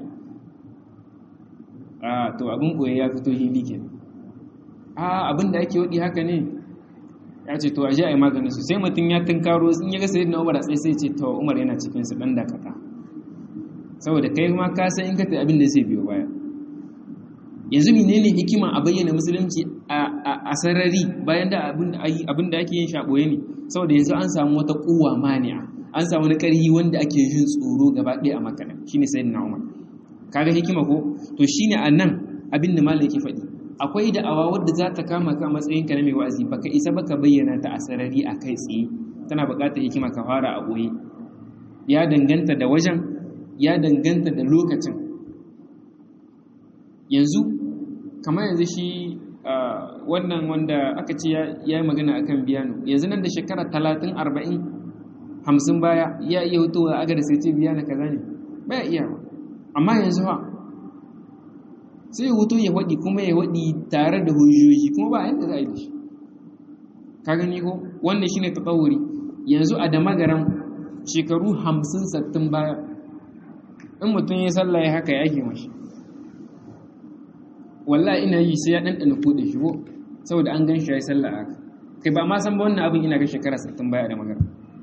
a to abin boye ya fito hili ke a abin da ake wadi haka ne ya ce to aje a yi maganin su sai mutum ya tunkaro in ya ga sayyidina Umar sai sai ce to Umar yana cikin su dan dakata saboda kai ma ka san in ka tafi abin da zai biyo baya yanzu menene hikima a bayyana musulunci a sarari bayan da abin da ake yin shaɓoye ne saboda yanzu an samu wata kuwa mani'a an samu wani ƙarhi wanda ake yin tsoro gaba ɗaya a makana shine sai na umar kaga hikima ko to shine a nan abin da malam yake faɗi akwai da'awa wadda za ta kama ka matsayin ka na mai wa'azi baka isa baka bayyana ta a sarari a kai tsaye tana buƙatar hikima ka fara a ɓoye ya danganta da wajen ya danganta da lokacin yanzu kamar yanzu shi wannan wanda aka ce ya yi magana akan biyano yanzu nan da shekara talatin arba'in hamsin baya ya iya hutowa aga da sai ce biyano kaza ne baya iya ba amma yanzu ha sai hutu ya waɗi kuma ya waɗi tare da hujjoji kuma ba yadda za a yi da shi ka gani ko wannan shine tsawuri yanzu a da magaran shekaru hamsin sattin baya in mutum ya sallah ya haka ya ake mashi wallahi ina yi sai ya ɗanɗana kuɗe shi ko saboda an gan shi ya yi sallah haka kai ba ma san ba wannan abin ina ga shekara sattin baya da magana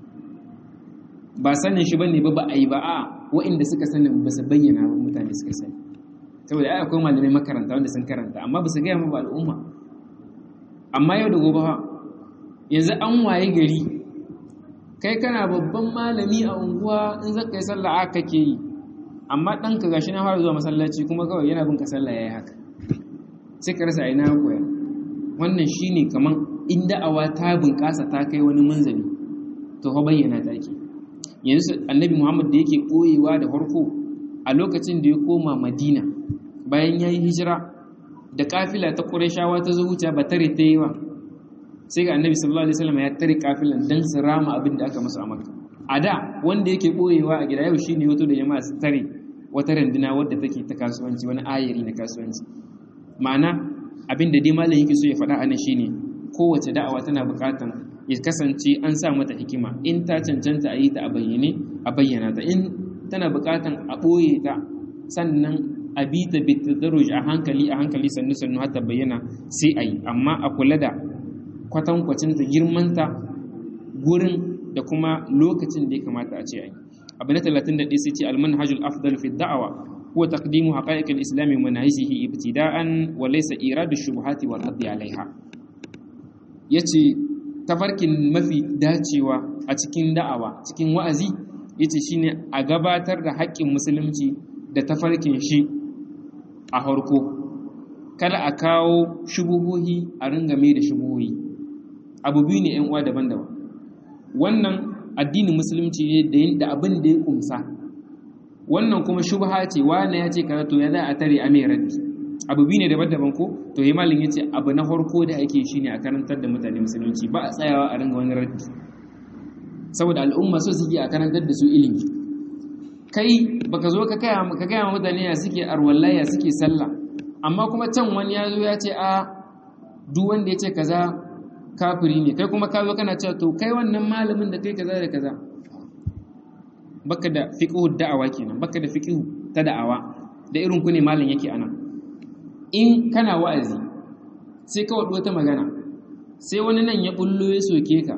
ba sanin shi bane ba ba a yi ba a wa'inda suka sani ba su bayyana ba mutane suka sani saboda ai akwai malamai makaranta wanda sun karanta amma ba su gaya ma ba al'umma amma yau da gobe yanzu an waye gari kai kana babban malami a unguwa in zaka yi sallah aka kake yi amma ɗanka gashi na fara zuwa masallaci kuma kawai yana bin ka sallah yayi haka sai ka rasa ina koya wannan shine kaman in da'awa ta bunƙasa ta kai wani manzali to fa bayyana ta ke yanzu annabi Muhammad da yake koyewa da farko a lokacin da ya koma Madina bayan yayi hijira da kafila ta Qurayshawa ta zo wuce ba tare ta yi wa sai ga annabi sallallahu alaihi wasallam ya tare kafilan dan su rama abin da aka musu a Makka a da wanda yake boyewa a gida yau shine wato da jama'a su tare wata randuna wadda take ta kasuwanci wani ayari na kasuwanci ma'ana abin da dai malam yake so ya faɗa anan shine kowace da'awa tana buƙatan ya kasance an sa mata hikima in ta cancanta a yi ta a bayyane a bayyana ta in tana buƙatan a ɓoye ta sannan a bi ta bitadarruj a hankali a hankali sannu sannu har ta bayyana sai a yi amma a kula da kwatankwacin ta girmanta gurin da kuma lokacin da ya kamata a ce a yi abu na 31 sai ce almanhajul afdal fi da'awa huwa taqdimu haqa'iq al-islam wa manahijihi ibtida'an wa laysa iradu shubuhati wal raddi 'alayha yace tafarkin mafi dacewa a cikin da'awa cikin wa'azi yace shine a gabatar da haƙƙin musulunci da tafarkin shi a harko kada a kawo shubuhohi a ringame da shubuhohi abu biyu ne 'yan uwa daban-daban wannan addinin musulunci ne da abin da ya kumsa wannan kuma shubha ce wani ya ce kaza to ya za a tare a mai raddi abu biyu ne daban-daban ko to yi malin ya ce abu na farko da ake shi ne a karantar da mutane musulunci ba a tsayawa a ringa wani raddi saboda al'umma so suke a karantar da su ilimi kai baka zo ka gaya ka gaya mutane ya suke arwalla ya suke sallah amma kuma can wani ya zo ya ce a duk wanda ya ce kaza kafiri ne kai kuma ka zo kana cewa to kai wannan malamin da kai kaza da kaza baka da fiqhu da'awa kenan baka da fiqhu ta da'awa da irin ku ne malam yake anan in kana wa'azi sai ka wadu wata magana sai wani nan ya bullo ya soke ka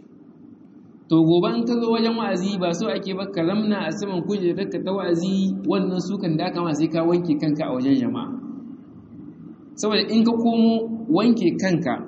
to gobe in ka zo wajen wa'azi ba so ake ba ka zamna a saman kujerar ka ta wa'azi wannan sukan da kama sai ka wanke kanka a wajen jama'a saboda in ka komo wanke kanka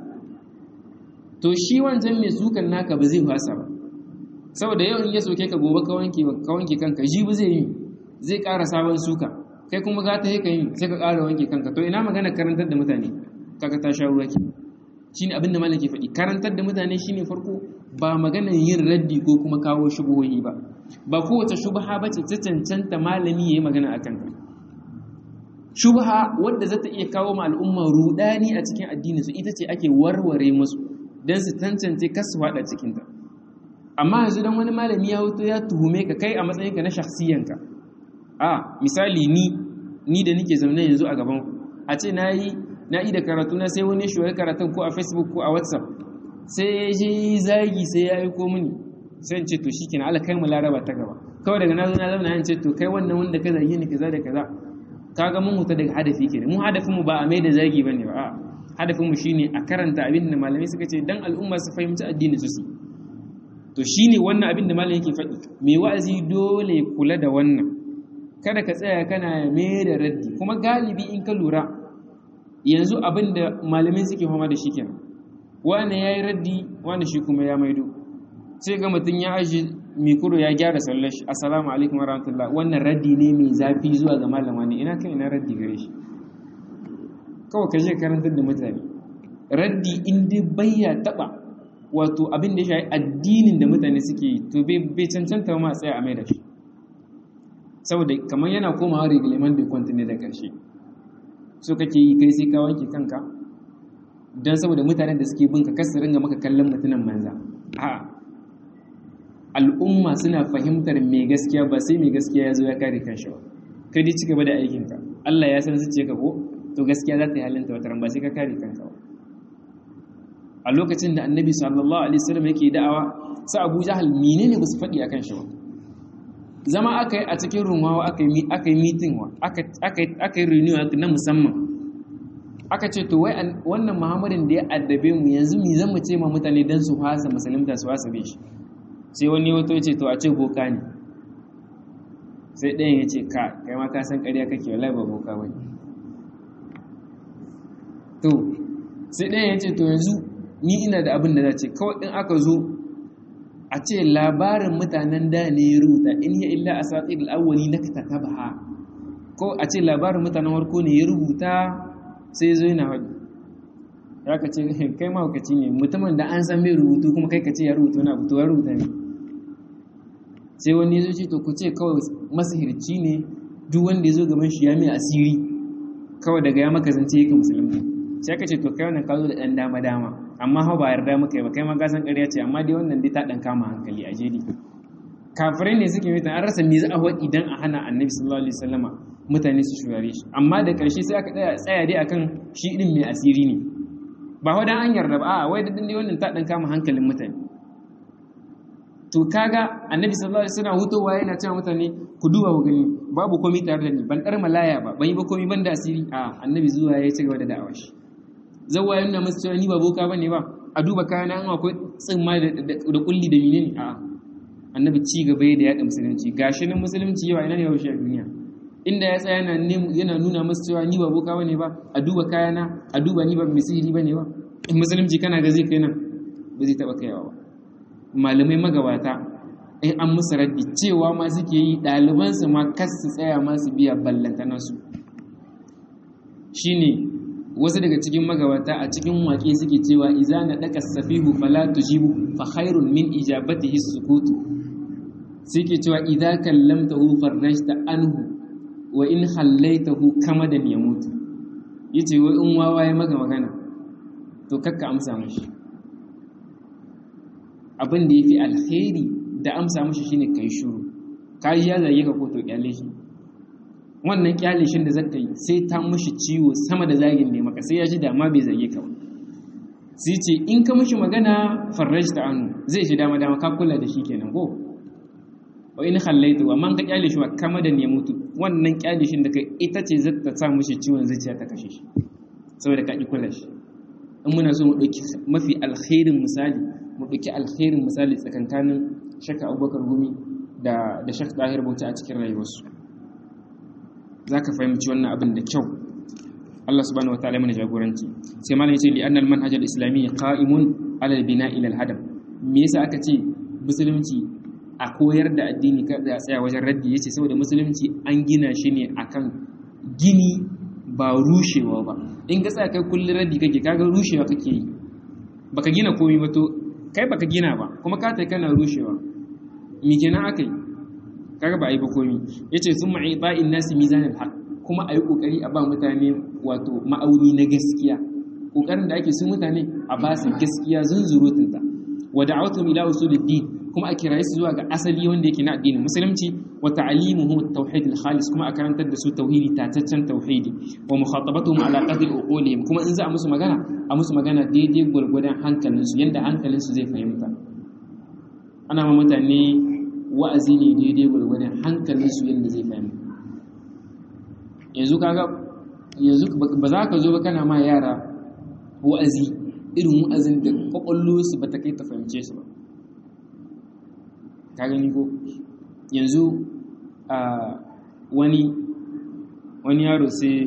to shi wancan mai sukan naka ba zai fasa ba saboda yau in ya soke ka gobe ka wanke ka wanke kanka jibi zai yi zai ƙara sabon suka kai kuma ga ta ka yi sai ka ƙara wanke kanka to ina magana karantar da mutane kaga ta sha ruwa ke shine abin da malaki faɗi karantar da mutane shine farko ba maganar yin raddi ko kuma kawo shubuhohi ba ba kowace shubha bace ta cancanta malami yayi magana akan ta shubha wadda za ta iya kawo ma al'umma rudani a cikin addinin su ita ce ake warware musu don su tantance kasu faɗa cikinta amma yanzu don wani malami ya hoto ya tuhume ka kai a matsayinka na shakhsiyanka a misali ni ni da nike zaune yanzu a gaban ku a ce na yi na yi da karatu na sai wani shi karatun ko a facebook ko a whatsapp sai ya je zagi sai ya aiko mini sai in ce to shikenan Allah kai mu laraba ta gaba kawai daga nazo na zauna in ce to kai wannan wanda ka zagi ni kaza da kaza kaga mun huta daga hadafi kenan mu hadafin mu ba a mai da zagi bane ba a hadafin mu shine a karanta abin da malamai suka ce dan al'umma su fahimci addini su su to shine wannan abin da malamai yake faɗi mai wa'azi dole kula da wannan kada ka tsaya kana mai da raddi kuma galibi in ka lura yanzu abin da malamai suke fama da shi kenan wani ya yi raddi wani shi kuma ya maido sai ga mutum ya aji mikuro ya gyara sallar shi assalamu alaikum warahmatullah wannan raddi ne mai zafi zuwa ga malama ne ina kan ina raddi gare shi kawai ka je karantar da mutane raddi in dai bayya taba wato abin da ya shafi addinin da mutane suke yi to bai cancanta ma tsaya a mai da shi saboda kamar yana komawa reglement bai kwanta ne da ƙarshe so kake yi kai sai ka wanke kanka don saboda mutanen da suke bin ka kasu ringa maka kallon mutunan manza a al'umma suna fahimtar mai gaskiya ba sai mai gaskiya ya zo ya kare kanshi ba kai dai cigaba da aikinka Allah ya san su ce ka ko to gaskiya za ta yi halinta wata ba sai ka kare kanka ba a lokacin da annabi sallallahu alaihi wasallam yake da'awa sa Abu Jahal menene ba su faɗi akan shi ba zama aka yi a cikin rumawa aka yi meeting wa aka yi renew na musamman aka ce to wai wannan muhammadin da ya addabe mu yanzu mi zan mu ce ma mutane don su hasa musulunta su hasa bai shi sai wani wato ya ce to a ce boka ne sai ɗayan ya ce ka kai ma ka san ƙarya kake wallahi ba boka ba to sai ɗayan ya ce to yanzu ni ina da abin da za ce kawai in aka zo a ce labarin mutanen da ne ya rubuta in ya illa a satir al'awwali na ka tabaha ko a ce labarin mutanen warko ne ya rubuta sai zo yana haɗu ya ka ce kai mahaukaci ne mutumin da an san mai rubutu kuma kai ka ce ya rubuta wani abu to ya rubuta ne sai wani ya zo ce to ku ce kawai masahirci ne duk wanda ya zo gaban shi ya mai asiri kawai daga ya maka zance ka musulmi sai ka ce to kai wannan ka zo da ɗan dama dama amma hau ba yarda muka yi ba kai ma gasan ƙarya ce amma dai wannan dai ta ɗan kama hankali a jeri kafirai ne suke mutan an rasa me za a waɗi idan a hana annabi sallallahu alaihi wasallama mutane su shurare shi amma da ƙarshe sai aka tsaya dai akan shi ɗin mai asiri ne ba wa dan an yarda ba a wai da dai wannan ta ɗan kama hankalin mutane to kaga annabi sallallahu alaihi wasallam hutowa yana cewa mutane ku duba ku gani babu komai tare da ni ban dar malaya ba ban yi ba komai ban da asiri a annabi zuwa ya ci gaba da da'awa shi zawwa ya nuna masu cewa ni ba boka bane ba a duba kayana an akwai tsimma da kulli da menene a annabi ci gaba da yaɗa musulunci gashi nan musulunci yawa ina ne yaushe a duniya inda ya tsaya yana yana nuna masu cewa ni ba boka bane ba a duba kayana a duba ni ba mai sihiri bane ba in musulunci kana ga zai kai nan ba zai taba kaiwa ba malamai magabata in an musu raddi cewa ma suke yi ɗalibansu ma kas su tsaya ma su biya ballantanansu shine wasu daga cikin magabata a cikin waƙe suke cewa iza na ɗaka safihu fala tujibu fa khairun min ijabatihi sukutu suke cewa idza kallamtahu farrajta anhu wa in hallaitahu kamadan yamutu yace wai in wawa ya maga magana to kakka amsa mashi abin da yafi alkhairi da amsa mashi shine kai shiru kai ya zage ka ko to kyale shi wannan kyalishin da zaka yi sai ta mushi ciwo sama da zagin ne maka sai ya ji dama bai zage ka ba sai ce in ka mushi magana farrajta anhu zai shi dama dama ka kula da shi kenan ko wa in khallaitu amma ka kyale shi wa kama da ne mutu wannan kyalishin da kai ita ce za ta sa mushi ciwon zuciya ta kashe shi saboda ka ki kula shi in muna so mu dauki mafi alkhairin misali mu dauki alkhairin misali tsakankanin shakka Abubakar Gumi da da Sheikh Tahir Bauchi a cikin rayuwarsu za ka fahimci wannan abin da kyau Allah subhanahu wa ta'ala mana jagoranci sai malam yace li annal manhaj al islami qa'imun ala al bina ila al hadam me yasa aka ce musulunci a koyar da addini ka da tsaya wajen raddi yace saboda musulunci an gina shi ne akan gini ba rushewa ba in ka tsaya kai kullun raddi kake kaga rushewa kake yi baka gina komai ba to kai baka gina ba kuma ka tai kana rushewa me kenan akai kaga ba a yi ba komi ya ce sun ma'i ba'in nasi mizanin haƙ kuma a yi ƙoƙari a ba mutane wato ma'auni na gaskiya ƙoƙarin da ake sun mutane a ba su gaskiya zunzurutunta wa da'awtum ila usuluddin kuma a kiraye su zuwa ga asali wanda yake na addinin musulunci wa ta'limuhum at-tauhid al-khalis kuma a karantar da su tauhidi tataccen tauhidi wa mukhatabatuhum ala qadri uqulihim kuma in za a musu magana a musu magana daidai gwargwadon hankalinsu yanda hankalinsu zai fahimta ana ma mutane wa'azi ne daidai gwargwadon hankalin su yadda zai fahimta yanzu kaga yanzu ba za ka zo ba kana ma yara wa'azi irin wa'azin da kwakwallo su ba ta kai ta fahimce su ba ka gani ko yanzu a wani wani yaro sai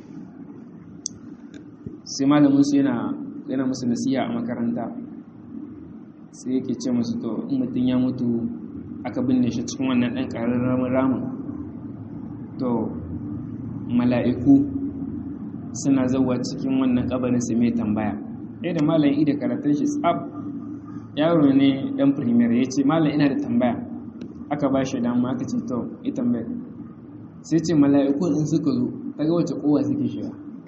sai malamin su yana yana musu nasiha a makaranta sai yake ce musu to in mutum ya mutu aka binne shi cikin wannan ɗan ƙararramin ramin to mala'iku suna zauwa cikin wannan ƙabarin su mai tambaya ɗaya da malayin ida karatun shi tsab yaro ne ɗan firimiyar ya ce malam ina da tambaya aka ba shi dama aka ce to yi tambayar sai ce mala'iku in suka zo ta ga wace kowa suke shiga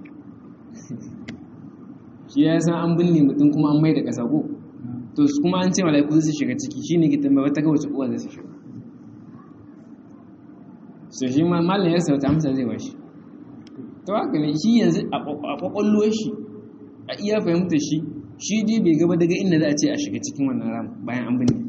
shi ya san an binne mutum kuma an mai da ƙasa ko to kuma an ce mala'iku su shiga ciki shi ne gitan ba ta ga wace kowa zai shiga so shi ma malam ya sauta amsa zai bashi to haka ne shi yanzu a kwakwallo shi a iya fahimta shi shi dai bai gaba daga inda za a ce a shiga cikin wannan ram bayan an binne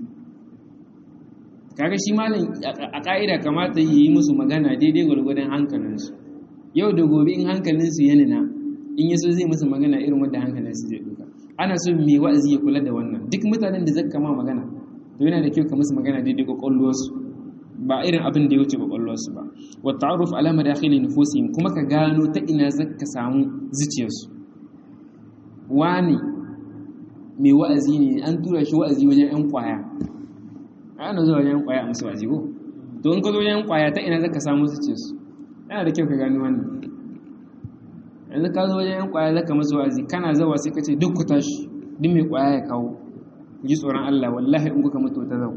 kaga shi malam a ka'ida kamata yi musu magana daidai gwargwadon hankalinsu yau da gobe in hankalinsu ya nuna in yaso zai musu magana irin wanda hankalinsu zai duka ana so mai wa'azi ya kula da wannan duk mutanen da zaka kama magana to yana da kyau ka musu magana daidai kwakwalwarsu ba irin abin da ya wuce kwakwalwarsu ba wa ta'aruf ala madakhili nufusihim kuma ka gano ta ina zaka samu zuciyarsu wani mai wa'azi ne an tura shi wa'azi wajen yan kwaya ana zuwa wajen yan kwaya a musu wa'azi ko to in ka zo wajen yan kwaya ta ina zaka samu zuciyarsu yana da kyau ka gano wannan yanzu ka zo wajen yan kwaya zaka musu wa'azi kana zawa sai ka ce duk ku tashi duk mai kwaya ya kawo ku ji tsoron Allah wallahi in kuka mutu ta zau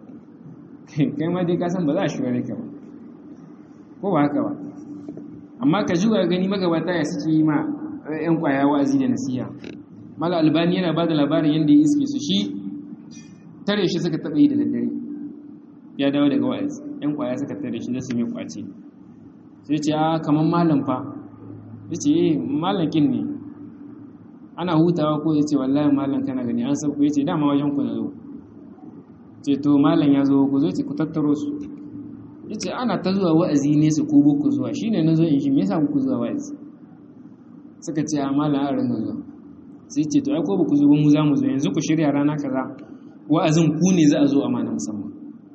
kai ma dai ka san ba za a shiga ka ba ko ba haka ba amma ka juga gani magabata ya suke yi ma yan kwaya wa'azi da nasiha mala albani yana ba da labarin yadda ya iske su shi tare shi suka taɓa yi da daddare ya dawo daga wa'azi yan kwaya suka tare shi da su mai kwace sai ce a kamar malam fa ya ce eh malam kin ne ana hutawa ko ya ce wallahi malam kana gani an sauko ya ce dama wajen ku na zo ce to malam ya zo ku zo ce ku tattaro su ya ce ana ta zuwa wa'azi ne su ko ku zuwa shi ne na zo in shi me yasa ku zuwa wa'azi suka ce a malam a ringa zuwa sai ce to ai ko ba ku zo ba mu za mu zo yanzu ku shirya rana kaza wa'azin ku ne za a zo a mana musamman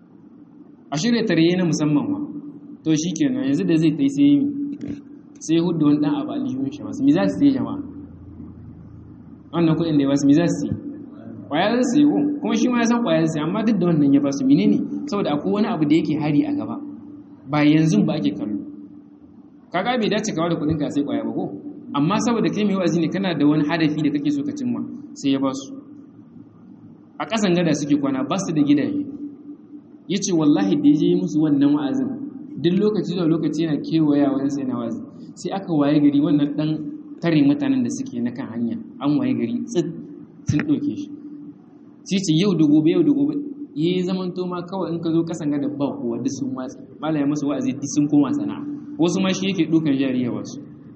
a shirya tarye na musamman ma to shi kenan yanzu da zai tai sai yi sai hudu wani dan abu alihun shi masu mi za su yi jama'a wannan kuɗin da ya ba su mi za su yi kwaya za su yi ko kuma shi ma ya san kwaya za su yi amma duk da wannan ya ba su menene saboda akwai wani abu da yake hari a gaba ba yanzu ba ake kallo kaga bai dace kawo da kuɗin ka sai kwaya ba ko amma saboda kai mai wa'azi ne kana da wani hadafi da kake so ka cimma sai ya ba su a ƙasan gada suke kwana ba su da gidaje ya ce wallahi da ya je musu wannan wa'azin duk lokaci da lokaci yana kewaya wajen sai na wa'azi sai aka waye gari wannan ɗan tare mutanen da suke na kan hanya an waye gari tsit sun ɗauke shi sai ce yau da gobe yau da gobe ya yi zaman to ma kawai in ka zo ƙasan gada ba kowa duk sun watsi malaya musu wa'azi duk sun koma sana'a wasu ma shi yake ɗaukan jariya wasu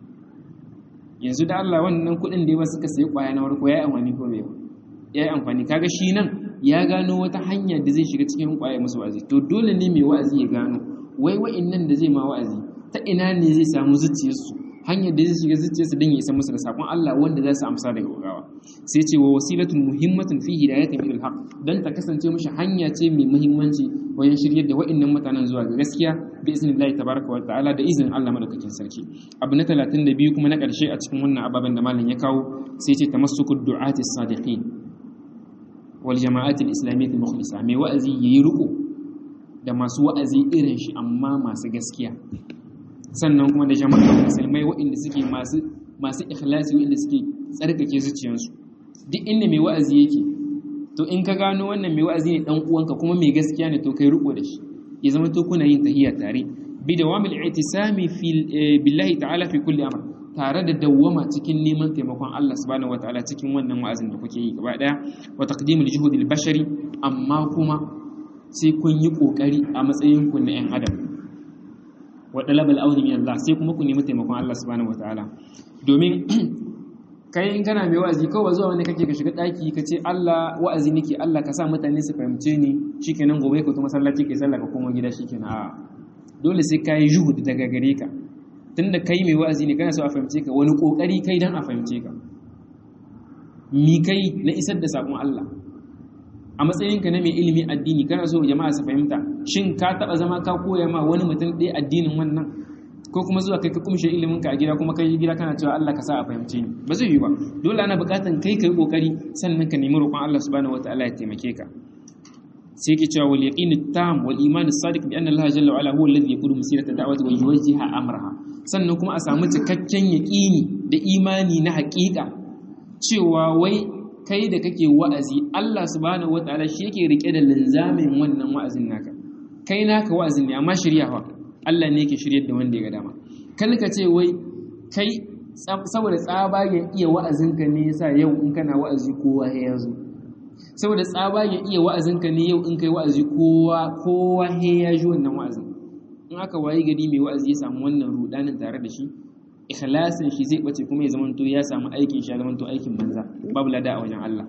yanzu da Allah wannan kuɗin da ya ba suka sayi ƙwaya na farko ya yi amfani ko bai ya yi amfani kaga shi nan ya gano wata hanya da zai shiga cikin ƙwaya musu wa'azi to dole ne mai wa'azi ya gano wai wa'in nan da zai ma wa'azi ta ina ne zai samu zuciyarsu hanyar da zai shiga zuciyarsu don ya isa musu da sakon Allah wanda za su amsa daga gaggawa sai ce wa wasilatun muhimmatun fi hidayatin ilal haq dan ta kasance mishi hanya ce mai muhimmanci wajen shiryar da wa'annan mutanen zuwa ga gaskiya bi isnillahi tabaraka wa ta'ala da izinin Allah madaukakin sarki abu na 32 kuma na karshe a cikin wannan ababen da malam ya kawo sai ce tamassukud du'ati sadiqin wal jama'ati al-islamiyyah al-mukhlisa mai wa'azi yayi riko da masu wa'azi irin shi amma masu gaskiya sannan kuma da jama'a musulmai waɗanda suke masu masu ikhlasi waɗanda suke tsarkake zuciyarsu duk inda mai wa'azi yake to in ka gano wannan mai wa'azi ne dan uwanka kuma mai gaskiya ne to kai riko da shi ya zama to kuna yin tahiyya tare bi dawamil i'tisami fi billahi ta'ala fi kulli amr tare da dawwama cikin neman taimakon Allah subhanahu wataala cikin wannan wa'azin da kuke yi gaba daya wa taqdimul juhudil bashari amma kuma sai kun yi kokari a matsayin ku na yan adam wa dalabal auni min Allah sai kuma ku nemi taimakon Allah subhanahu wataala domin kai in kana mai wa'azi kawai zuwa wanda kake ka shiga daki ka ce Allah wa'azi nake Allah ka sa mutane su fahimce ni shikenan gobe ka to masallaci kai sallah ka koma gida shikenan a dole sai kai juhud daga gare ka tunda kai mai wa'azi ne kana so a fahimce ka wani kokari kai dan a fahimce ka mi kai na isar da sakon Allah a matsayinka na mai ilimin addini kana so jama'a su fahimta shin ka taba zama ka koya ma wani mutum ɗaya addinin wannan ko kuma zuwa kai ka kumshe ilimin ka a gida kuma kai gida kana cewa Allah ka sa a fahimce ni ba zai yi ba dole ana buƙatan kai kai kokari sannan ka nemi roƙon Allah subhanahu wataala ya taimake ka sai yake cewa wal yaqin tam wal iman as-sadiq bi anna Allah jalla wa ala huwa alladhi yaqulu masirata da'wati wa yuwajjiha amraha sannan kuma a samu cikakken yaqini da imani na haƙiƙa cewa wai kai da kake wa'azi Allah subhanahu wataala shi yake rike da linzamin wannan wa'azin naka kai naka wa'azin ne amma shiryawa Allah ne yake shiryar da wanda ya ga dama kan ka ce wai kai saboda tsabagen iya wa'azinka ne yasa yau in kana wa'azi kowa ya zo saboda tsabagen iya wa'azinka ne yau in kai wa'azi kowa kowa ya ji wannan wa'azin in aka wayi gari mai wa'azi ya samu wannan rudanin tare da shi ikhlasin shi zai bace kuma ya zamanto ya samu aikin shi ya zamanto aikin banza babu lada a wajen Allah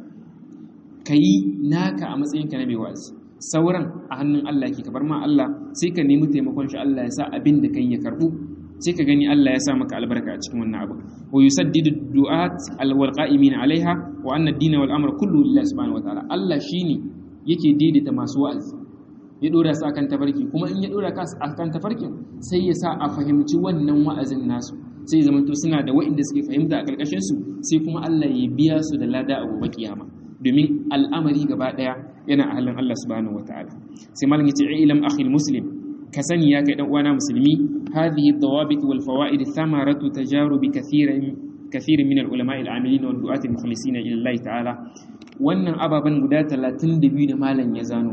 kayi naka a matsayinka na mai wa'azi sauran a hannun Allah ke kabar ma Allah sai ka nemi taimakon shi Allah ya sa abin da kai ya karbu sai ka gani Allah ya sa maka albarka a cikin wannan abu wa yusaddidu du'at alwal qa'imin alaiha wa anna ad-din wal amr kullu lillahi subhanahu wa ta'ala Allah shine yake daidaita masu wa'azi ya dora su akan tafarki kuma in ya dora ka akan tafarkin sai ya sa a fahimci wannan wa'azin nasu sai zama to suna da wa'inda suke fahimta a karkashin su sai kuma Allah ya biya su da lada a gobe kiyama domin al'amari gaba daya yana a halin Allah subhanahu wataala sai malam yace ilam akhi muslim ka sani ya kai dan uwana musulmi hadhihi ad-dawabit wal fawaid thamaratu tajarub kathirin kathirin min al-ulama al-amilin wal du'at al-mukhlisin ila Allah ta'ala wannan ababan guda 32 da malam ya zano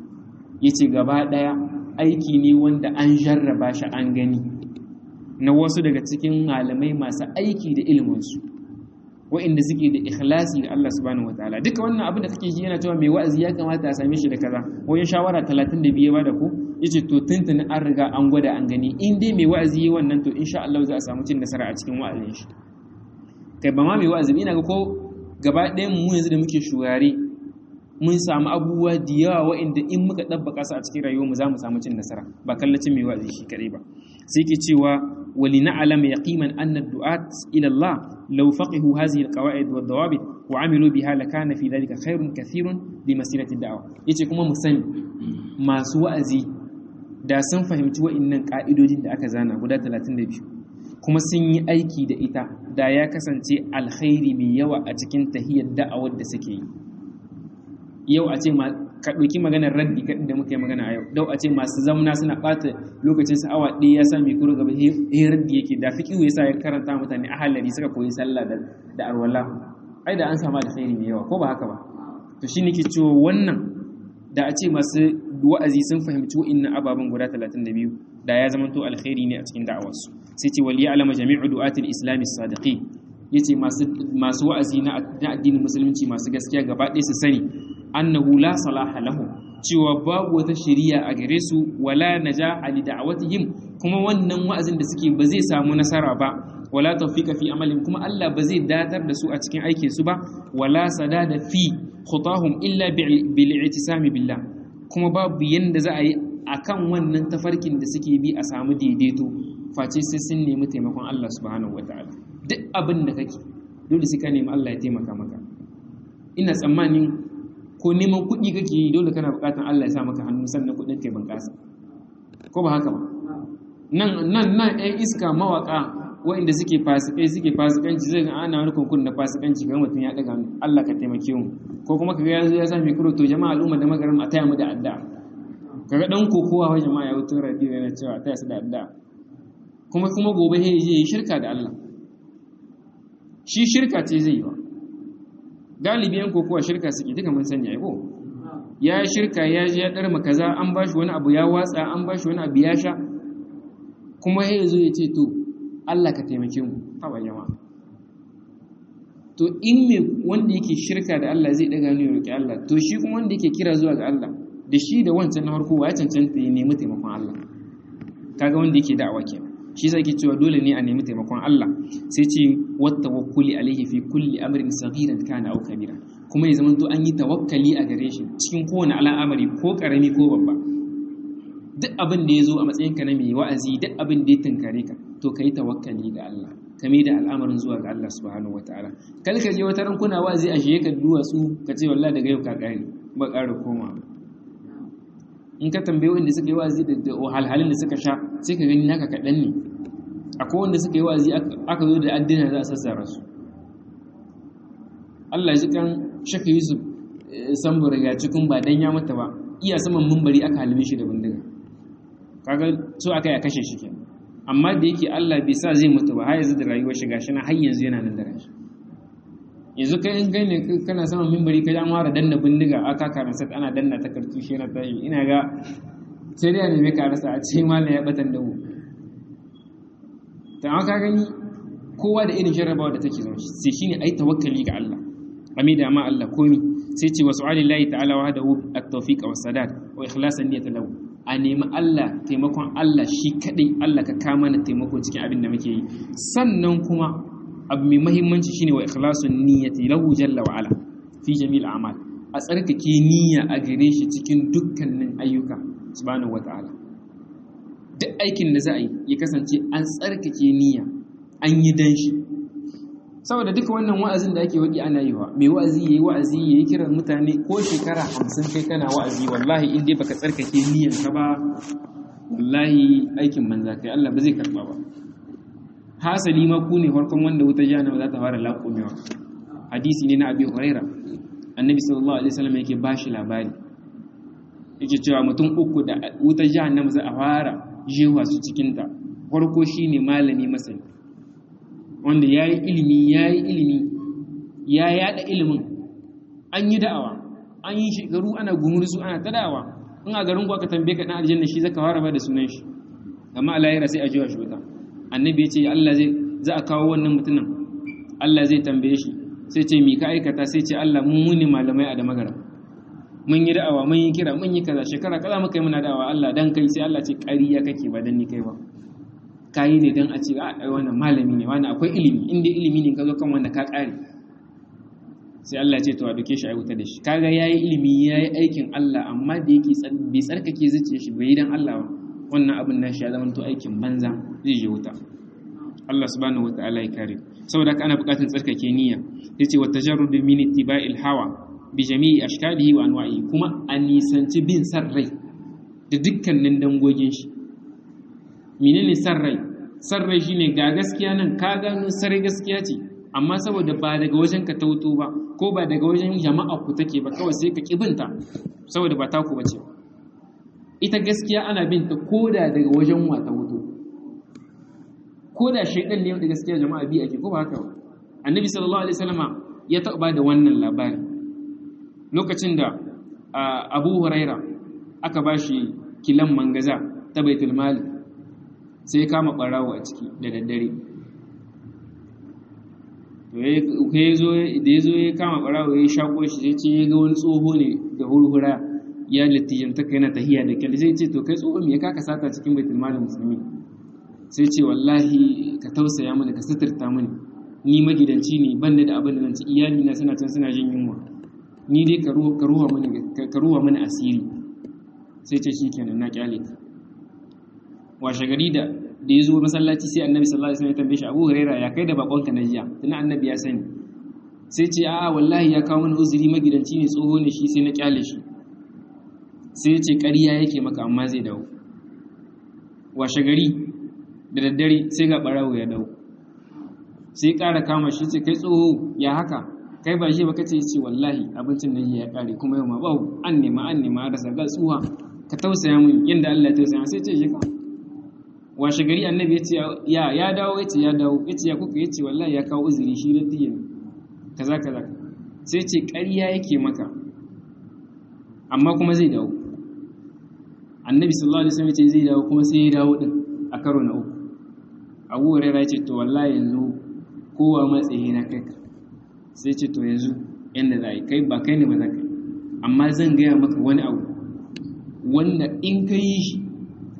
yace gaba daya aiki ne wanda an jarraba shi an gani na wasu daga cikin malamai masu aiki da iliminsu wa'inda suke da ikhlasi ga Allah subhanahu wataala duka wannan abin da kake ji yana cewa mai wa'azi ya kamata a same shi da kaza wajen shawara 32 ba da ku yace to tuntuni an riga an gwada an gani in dai mai wa'azi yi wannan to insha Allah za a samu cin nasara a cikin wa'azin shi kai ba ma mai wa'azi ina ga ko gaba ɗayan mu yanzu da muke shugare mun samu abubuwa da yawa wa'inda in muka ɗabbaka su a cikin rayuwar mu za mu samu cin nasara ba kallacin mai wa'azi shi kadai ba sai ke cewa wali na'lam yaqiman anna ad-du'at ila Allah law faqihu hadhihi al-qawa'id wa ad-dawabit wa 'amilu biha lakana fi dhalika khairun kathirun li masirati ad-da'wa yace kuma mu sani masu wa'azi da sun fahimci wa'innan ka'idojin da aka zana guda 32 kuma sun yi aiki da ita da ya kasance alkhairi mai yawa a cikin tahiyar da'awar da suke yi yau a ce ka ɗauki maganar raddi kaɗi da muka yi magana a yau dau a ce masu zamna suna ɓata lokacin su awa ɗaya ya sa mai kuro gaba he raddi yake da fi ya sa ya karanta mutane a halari suka koyi sallah da arwala ai da an sama da khairi mai yawa ko ba haka ba to shi nake cewa wannan da a ce masu wa'azi sun fahimci wa'innan ababen guda 32 da ya zama to alkhairi ne a cikin da'awarsu sai ce wal ya'lama jami'u du'atil islami sadiqin yace masu masu wa'azi na addinin musulunci masu gaskiya gaba ɗaya su sani annahu la salaha lahum cewa babu wata shari'a a gare su wala najaha li da'watihim kuma wannan wa'azin da suke ba zai samu nasara ba wala tawfika fi amalin kuma Allah ba zai datar da su a cikin aikin su ba wala sadada fi khutahum illa bil i'tisami billah kuma babu yanda za a yi akan wannan tafarkin da suke bi a samu daidaito face sai sun nemi taimakon Allah subhanahu wataala duk abin da kake dole sai ka nemi Allah ya taimaka maka ina tsammanin ko neman kuɗi kake yi dole kana buƙatar Allah ya sa maka hannu sannan kuɗin kai bunƙasa ko ba haka ba nan nan nan ɗan iska mawaƙa waɗanda suke fasikai suke fasikanci zai ga ana wani kunkun na fasikanci ga mutum ya ɗaga Allah ka taimake mu ko kuma kaga ya zo ya sa mikro to jama'a al'umma da magaram a taya mu da addu'a kaga dan kokowa wa jama'a ya wuto radio yana cewa a taya su da addu'a kuma kuma gobe sai je yi shirka da Allah shi shirka ce zai yi ba galibi yan kokowa shirka suke duka mun sanya ko ya shirka ya ji ya darma kaza an bashi wani abu ya watsa an bashi wani abu ya sha kuma ya zo ya ce to Allah ka taimake mu haba jama'a to in me wanda yake shirka da Allah zai daga ne roki Allah to shi kuma wanda yake kira zuwa ga Allah da shi da wancan na farko ya cancanta ya nemi taimakon Allah kaga wanda yake da'awa kenan shi yasa yake cewa dole ne a nemi taimakon Allah sai ce wat tawakkuli alaihi fi kulli amrin saghiran kana aw kabira kuma ya zama to an yi tawakkali a gare shi cikin kowane al'amari ko karami ko babba duk abin da ya zo a matsayinka na mai wa'azi duk abin da ya tunkare ka to ka yi tawakkali ga Allah ka mai da al'amarin zuwa ga Allah subhanahu wataala kal ka je wata ran kuna wa'azi a shiye ka duwatsu ka ce wallahi daga yau ka kare ba ƙara koma in ka tambaye wanda suka yi wa'azi da wahalhalun da suka sha sai ka gani naka kaɗan ne akwai wanda suka yi wa'azi aka zo da addina za a sassara su Allah ji kan shaka Yusuf sambura ya cikin ba dan ya mata ba iya saman mumbari aka halime shi da bindiga kaga so aka ya kashe shi kenan amma da yake Allah bai sa zai mutu ba har yanzu da rayuwar shi gashi na har yanzu yana nan da rashi yanzu kai in kai ne kana saman mimbari kai an fara danna bindiga aka karan sat ana danna ta kartushe na tashi ina ga sai dai ne mai karasa a ce mallam ya batan da mu ta aka gani kowa da irin jarrabawa da take zama sai shine ai tawakkali ga Allah amida ma Allah komi sai ce wasu alillahi ta'ala wa hadahu at-tawfiq wa sadad wa ikhlasan niyyati lahu a nemi Allah taimakon Allah shi kadai Allah ka kama na taimako cikin abin da muke yi sannan kuma abu mai mahimmanci shine wa ikhlasun niyyati lahu jalla wa ala fi jami'il a'mal a tsarkake niyya a gare shi cikin dukkanin ayyuka subhanahu wata'ala duk aikin da za a yi ya kasance an tsarkake niyya an yi dan shi saboda duka wannan wa'azin da ake waki ana yi wa mai wa'azi yayi wa'azi yayi kiran mutane ko shekara 50 kai kana wa'azi wallahi in dai baka tsarkake niyyar ka ba wallahi aikin manza kai Allah ba zai karba ba hasali ma ku ne farkon wanda wuta jahannama za ta fara laƙumewa hadisi ne na abi huraira annabi sallallahu alaihi wasallam yake bashi labari yake cewa mutum uku da wuta jahannama za a fara jewa su cikin ta farko shine malami masani wanda yayi ilimi yayi ilimi ya yada ilimin an yi da'awa an yi shekaru ana gumursu ana ta da'awa in a garin ku aka tambaye ka dan aljanna shi zaka fara ba da sunan shi amma a lahira sai a jiwa shi wuta annabi ya ce Allah zai za a kawo wannan mutumin Allah zai tambaye shi sai ce mi ka aikata sai ce Allah mun muni malamai a da magara mun yi da'awa mun yi kira mun yi kaza shekara kaza muka yi muna da'awa Allah dan kai sai Allah ce ƙariya kake ba dan ni kai ba kayi ne dan a ce a wannan malami ne wani akwai ilimi inda ilimi ne ka zo kan wanda ka ƙare sai Allah ce to a duke shi a wuta da shi kaga yayi ilimi yayi aikin Allah amma da yake bai tsarkake zuciyar shi bai dan Allah ba wannan abin nashi ya zama to aikin banza zai je wuta Allah subhanahu wataala ya kare saboda haka ana buƙatar tsarkake niyya yace wa tajarrud min ittiba'il hawa bi jami'i ashkalihi wa anwa'i kuma a nisanci bin san rai da dukkanin dangogin shi menene san rai san rai shine ga gaskiya nan ka gano sare gaskiya ce amma saboda ba daga wajen ka tauto ba ko ba daga wajen jama'a ku take ba kawai sai ka kibinta saboda ba taku bace ita gaskiya ana bin ta koda daga wajen wata wuto koda shaidan ne da gaskiya jama'a bi ake ko ba haka ba annabi sallallahu alaihi wasallama ya taɓa da wannan labari lokacin da abu huraira aka ba shi kilan mangaza ta baitul mali sai ya kama ɓarawo a ciki da daddare da ya zo ya kama ɓarawo ya shaƙo shi sai ce ya ga wani tsoho ne da hurhura ya littijanta kai na tahiya da kyal sai ce to kai tsoho me ya kaka sata cikin baitul mali musulmi sai ce wallahi ka tausaya mana ka suturta mani ni magidanci ne ban da abin da zan ci iyali na suna can suna jin yunwa ni dai ka ruwa mani asiri sai ce shi kenan na kyale ka washe gari da da ya zo masallaci sai annabi sallallahu alaihi wasallam ya tambaye shi Abu Huraira ya kai da bakonka na jiya tuna annabi ya sani sai ce a'a wallahi ya kawo mana uzuri magidanci ne tsoho ne shi sai na kyale shi sai ce ƙarya yake maka amma zai dawo washe gari da daddare sai ga barawo ya dawo sai ƙara kama shi ce kai tsoho ya haka kai ba shi ba kace ce wallahi abincin nan ya ƙare kuma yau ma ba an nema an nema rasa ga tsuha ka tausaya mun yanda Allah ya tausaya sai ce shi ka washe gari annabi ya ce ya ya dawo ya ce ya dawo ya ce ya kuka ya ce wallahi ya kawo uzuri shi da tiyin kaza kaza sai ce ƙarya yake maka amma kuma zai dawo annabi sallallahu alaihi wasallam ya ce zai dawo kuma sai ya dawo din a karo na uku abu hurairah ya ce to wallahi yanzu kowa matsayi na kai sai ce to yanzu yanda za a yi kai ba kai ne ba za ka yi amma zan gaya maka wani abu wanda in ka yi shi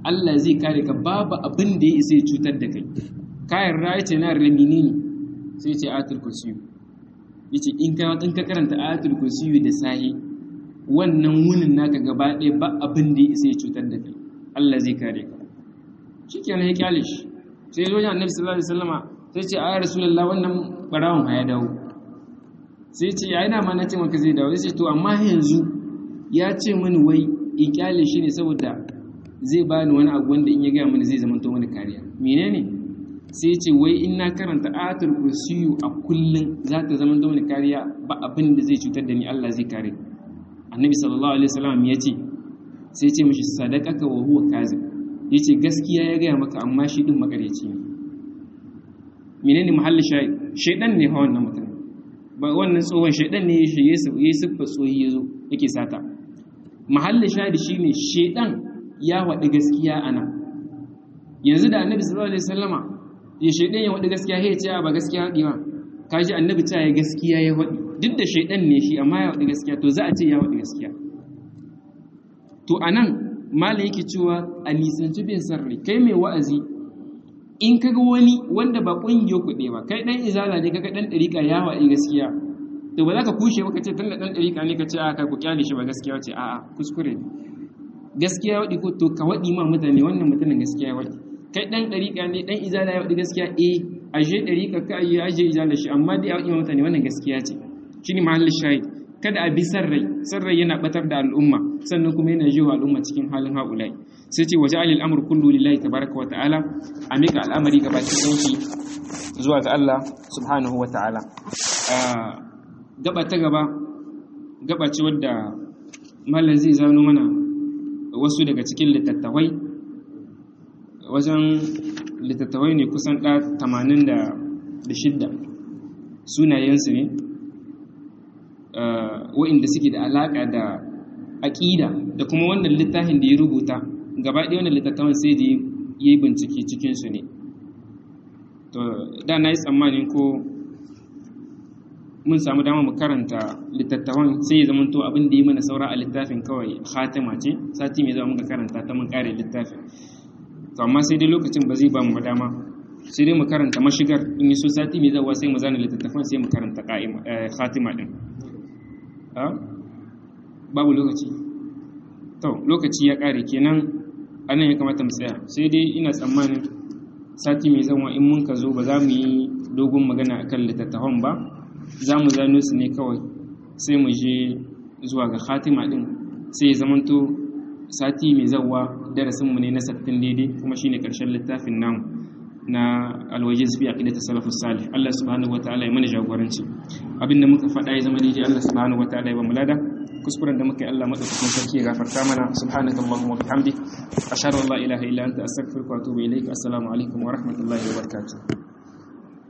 Allah zai kare ka babu abin da ya isa ya cutar da kai kayan raya ce na ramini ne sai ce ayatul kursiyu yace in ka in ka karanta ayatul kursiyu da sahi wannan wunin naka gaba ɗaya ba abin da ya isa ya cutar da kai Allah zai kare ka shikenan ya kyale shi sai zo annabi sallallahu alaihi wasallama sai ce ayar rasulullah wannan barawon ya dawo sai ce ya ina ma na ce maka zai dawo sai ce to amma yanzu ya ce mini wai in kyale shi ne saboda zai bani wani abu wanda in ya gaya mini zai zama to mani kariya menene sai ce wai in na karanta ayatul kursiyu a kullun za ta zama to mani kariya ba abin da zai cutar da ni Allah zai kare annabi sallallahu alaihi wasallam ya ce sai ce mishi sadaqaka wa huwa kazib yace gaskiya ya gaya maka amma shi din makareci ne menene mahallin shayi shaydan ne ha wannan mutum ba wannan tsohon shaydan ne ya shige su yayi siffa tsohi yazo yake sata mahallin shayi shine shaydan ya wadi gaskiya ana yanzu da annabi sallallahu alaihi wasallama ya shaydan ya wadi gaskiya ya ce ba gaskiya wadi ba kaji annabi ta ya gaskiya ya wadi duk da shaydan ne shi amma ya wadi gaskiya to za a ce ya wadi gaskiya to anan malai yake cewa a nisanci bin sarri kai mai wa'azi in kaga wani wanda ba ƙungiyar kuɗe ba kai ɗan izala ne kaga ɗan ɗariƙa ya waɗi gaskiya to ba za ka kushe ba ka ce tun da ɗan ɗariƙa ne ka ce a kai ku kyale shi ba gaskiya ce a'a kuskure ne gaskiya waɗi ko to ka waɗi ma mutane wannan mutumin gaskiya waɗi kai ɗan ɗariƙa ne ɗan izala ya waɗi gaskiya eh aje ɗariƙa ka aje aje izala shi amma dai a waɗi ma mutane wannan gaskiya ce shine mahallin shahid kada a bi san rai san rai yana batar da al'umma sannan kuma yana jiwa al'umma cikin halin haulai sai ce waje alil amr kullu lillahi tabaraka wa ta'ala a mika al'amari ga baki ɗauki zuwa ga Allah subhanahu wa ta'ala gaba ta gaba gaba ce wadda mallan zai zano mana wasu daga cikin littattafai wajen littattafai ne kusan ɗa tamanin da shidda sunayensu ne wa'inda suke da alaƙa da aƙida da kuma wannan littafin da ya rubuta gaba ɗaya wannan littattafan sai da ya yi bincike cikinsu ne to da na yi tsammanin ko mun samu dama mu karanta littattafan sai ya zama to abin da yi mana saura a littafin kawai khatima ce sati mai zama muka karanta ta mun kare littafin to amma sai dai lokacin ba zai ba mu dama sai dai mu karanta mashigar in yi so sati mai zawa sai mu zana littattafan sai mu karanta khatima din babu lokaci to lokaci ya kare kenan anan ya kamata mu tsaya sai dai ina tsammanin sati mai zama in mun ka zo ba za mu yi dogon magana akan littattafan ba za mu zano su ne kawai sai mu je zuwa ga khatima din sai ya zamanto sati mai zawa darasinmu ne na sattin daidai kuma shine karshen littafin namu na alwajiz fi aqidati salafus salih Allah subhanahu wataala ya mana jagoranci abinda muka faɗa ya zama daidai Allah subhanahu wataala ya ba mu lada kuskuren da muka yi Allah madaukakin sarki ya gafarta mana subhanakallahumma wa bihamdik ashhadu an la ilaha illa anta astaghfiruka wa atubu ilaik assalamu alaikum wa rahmatullahi wa barakatuh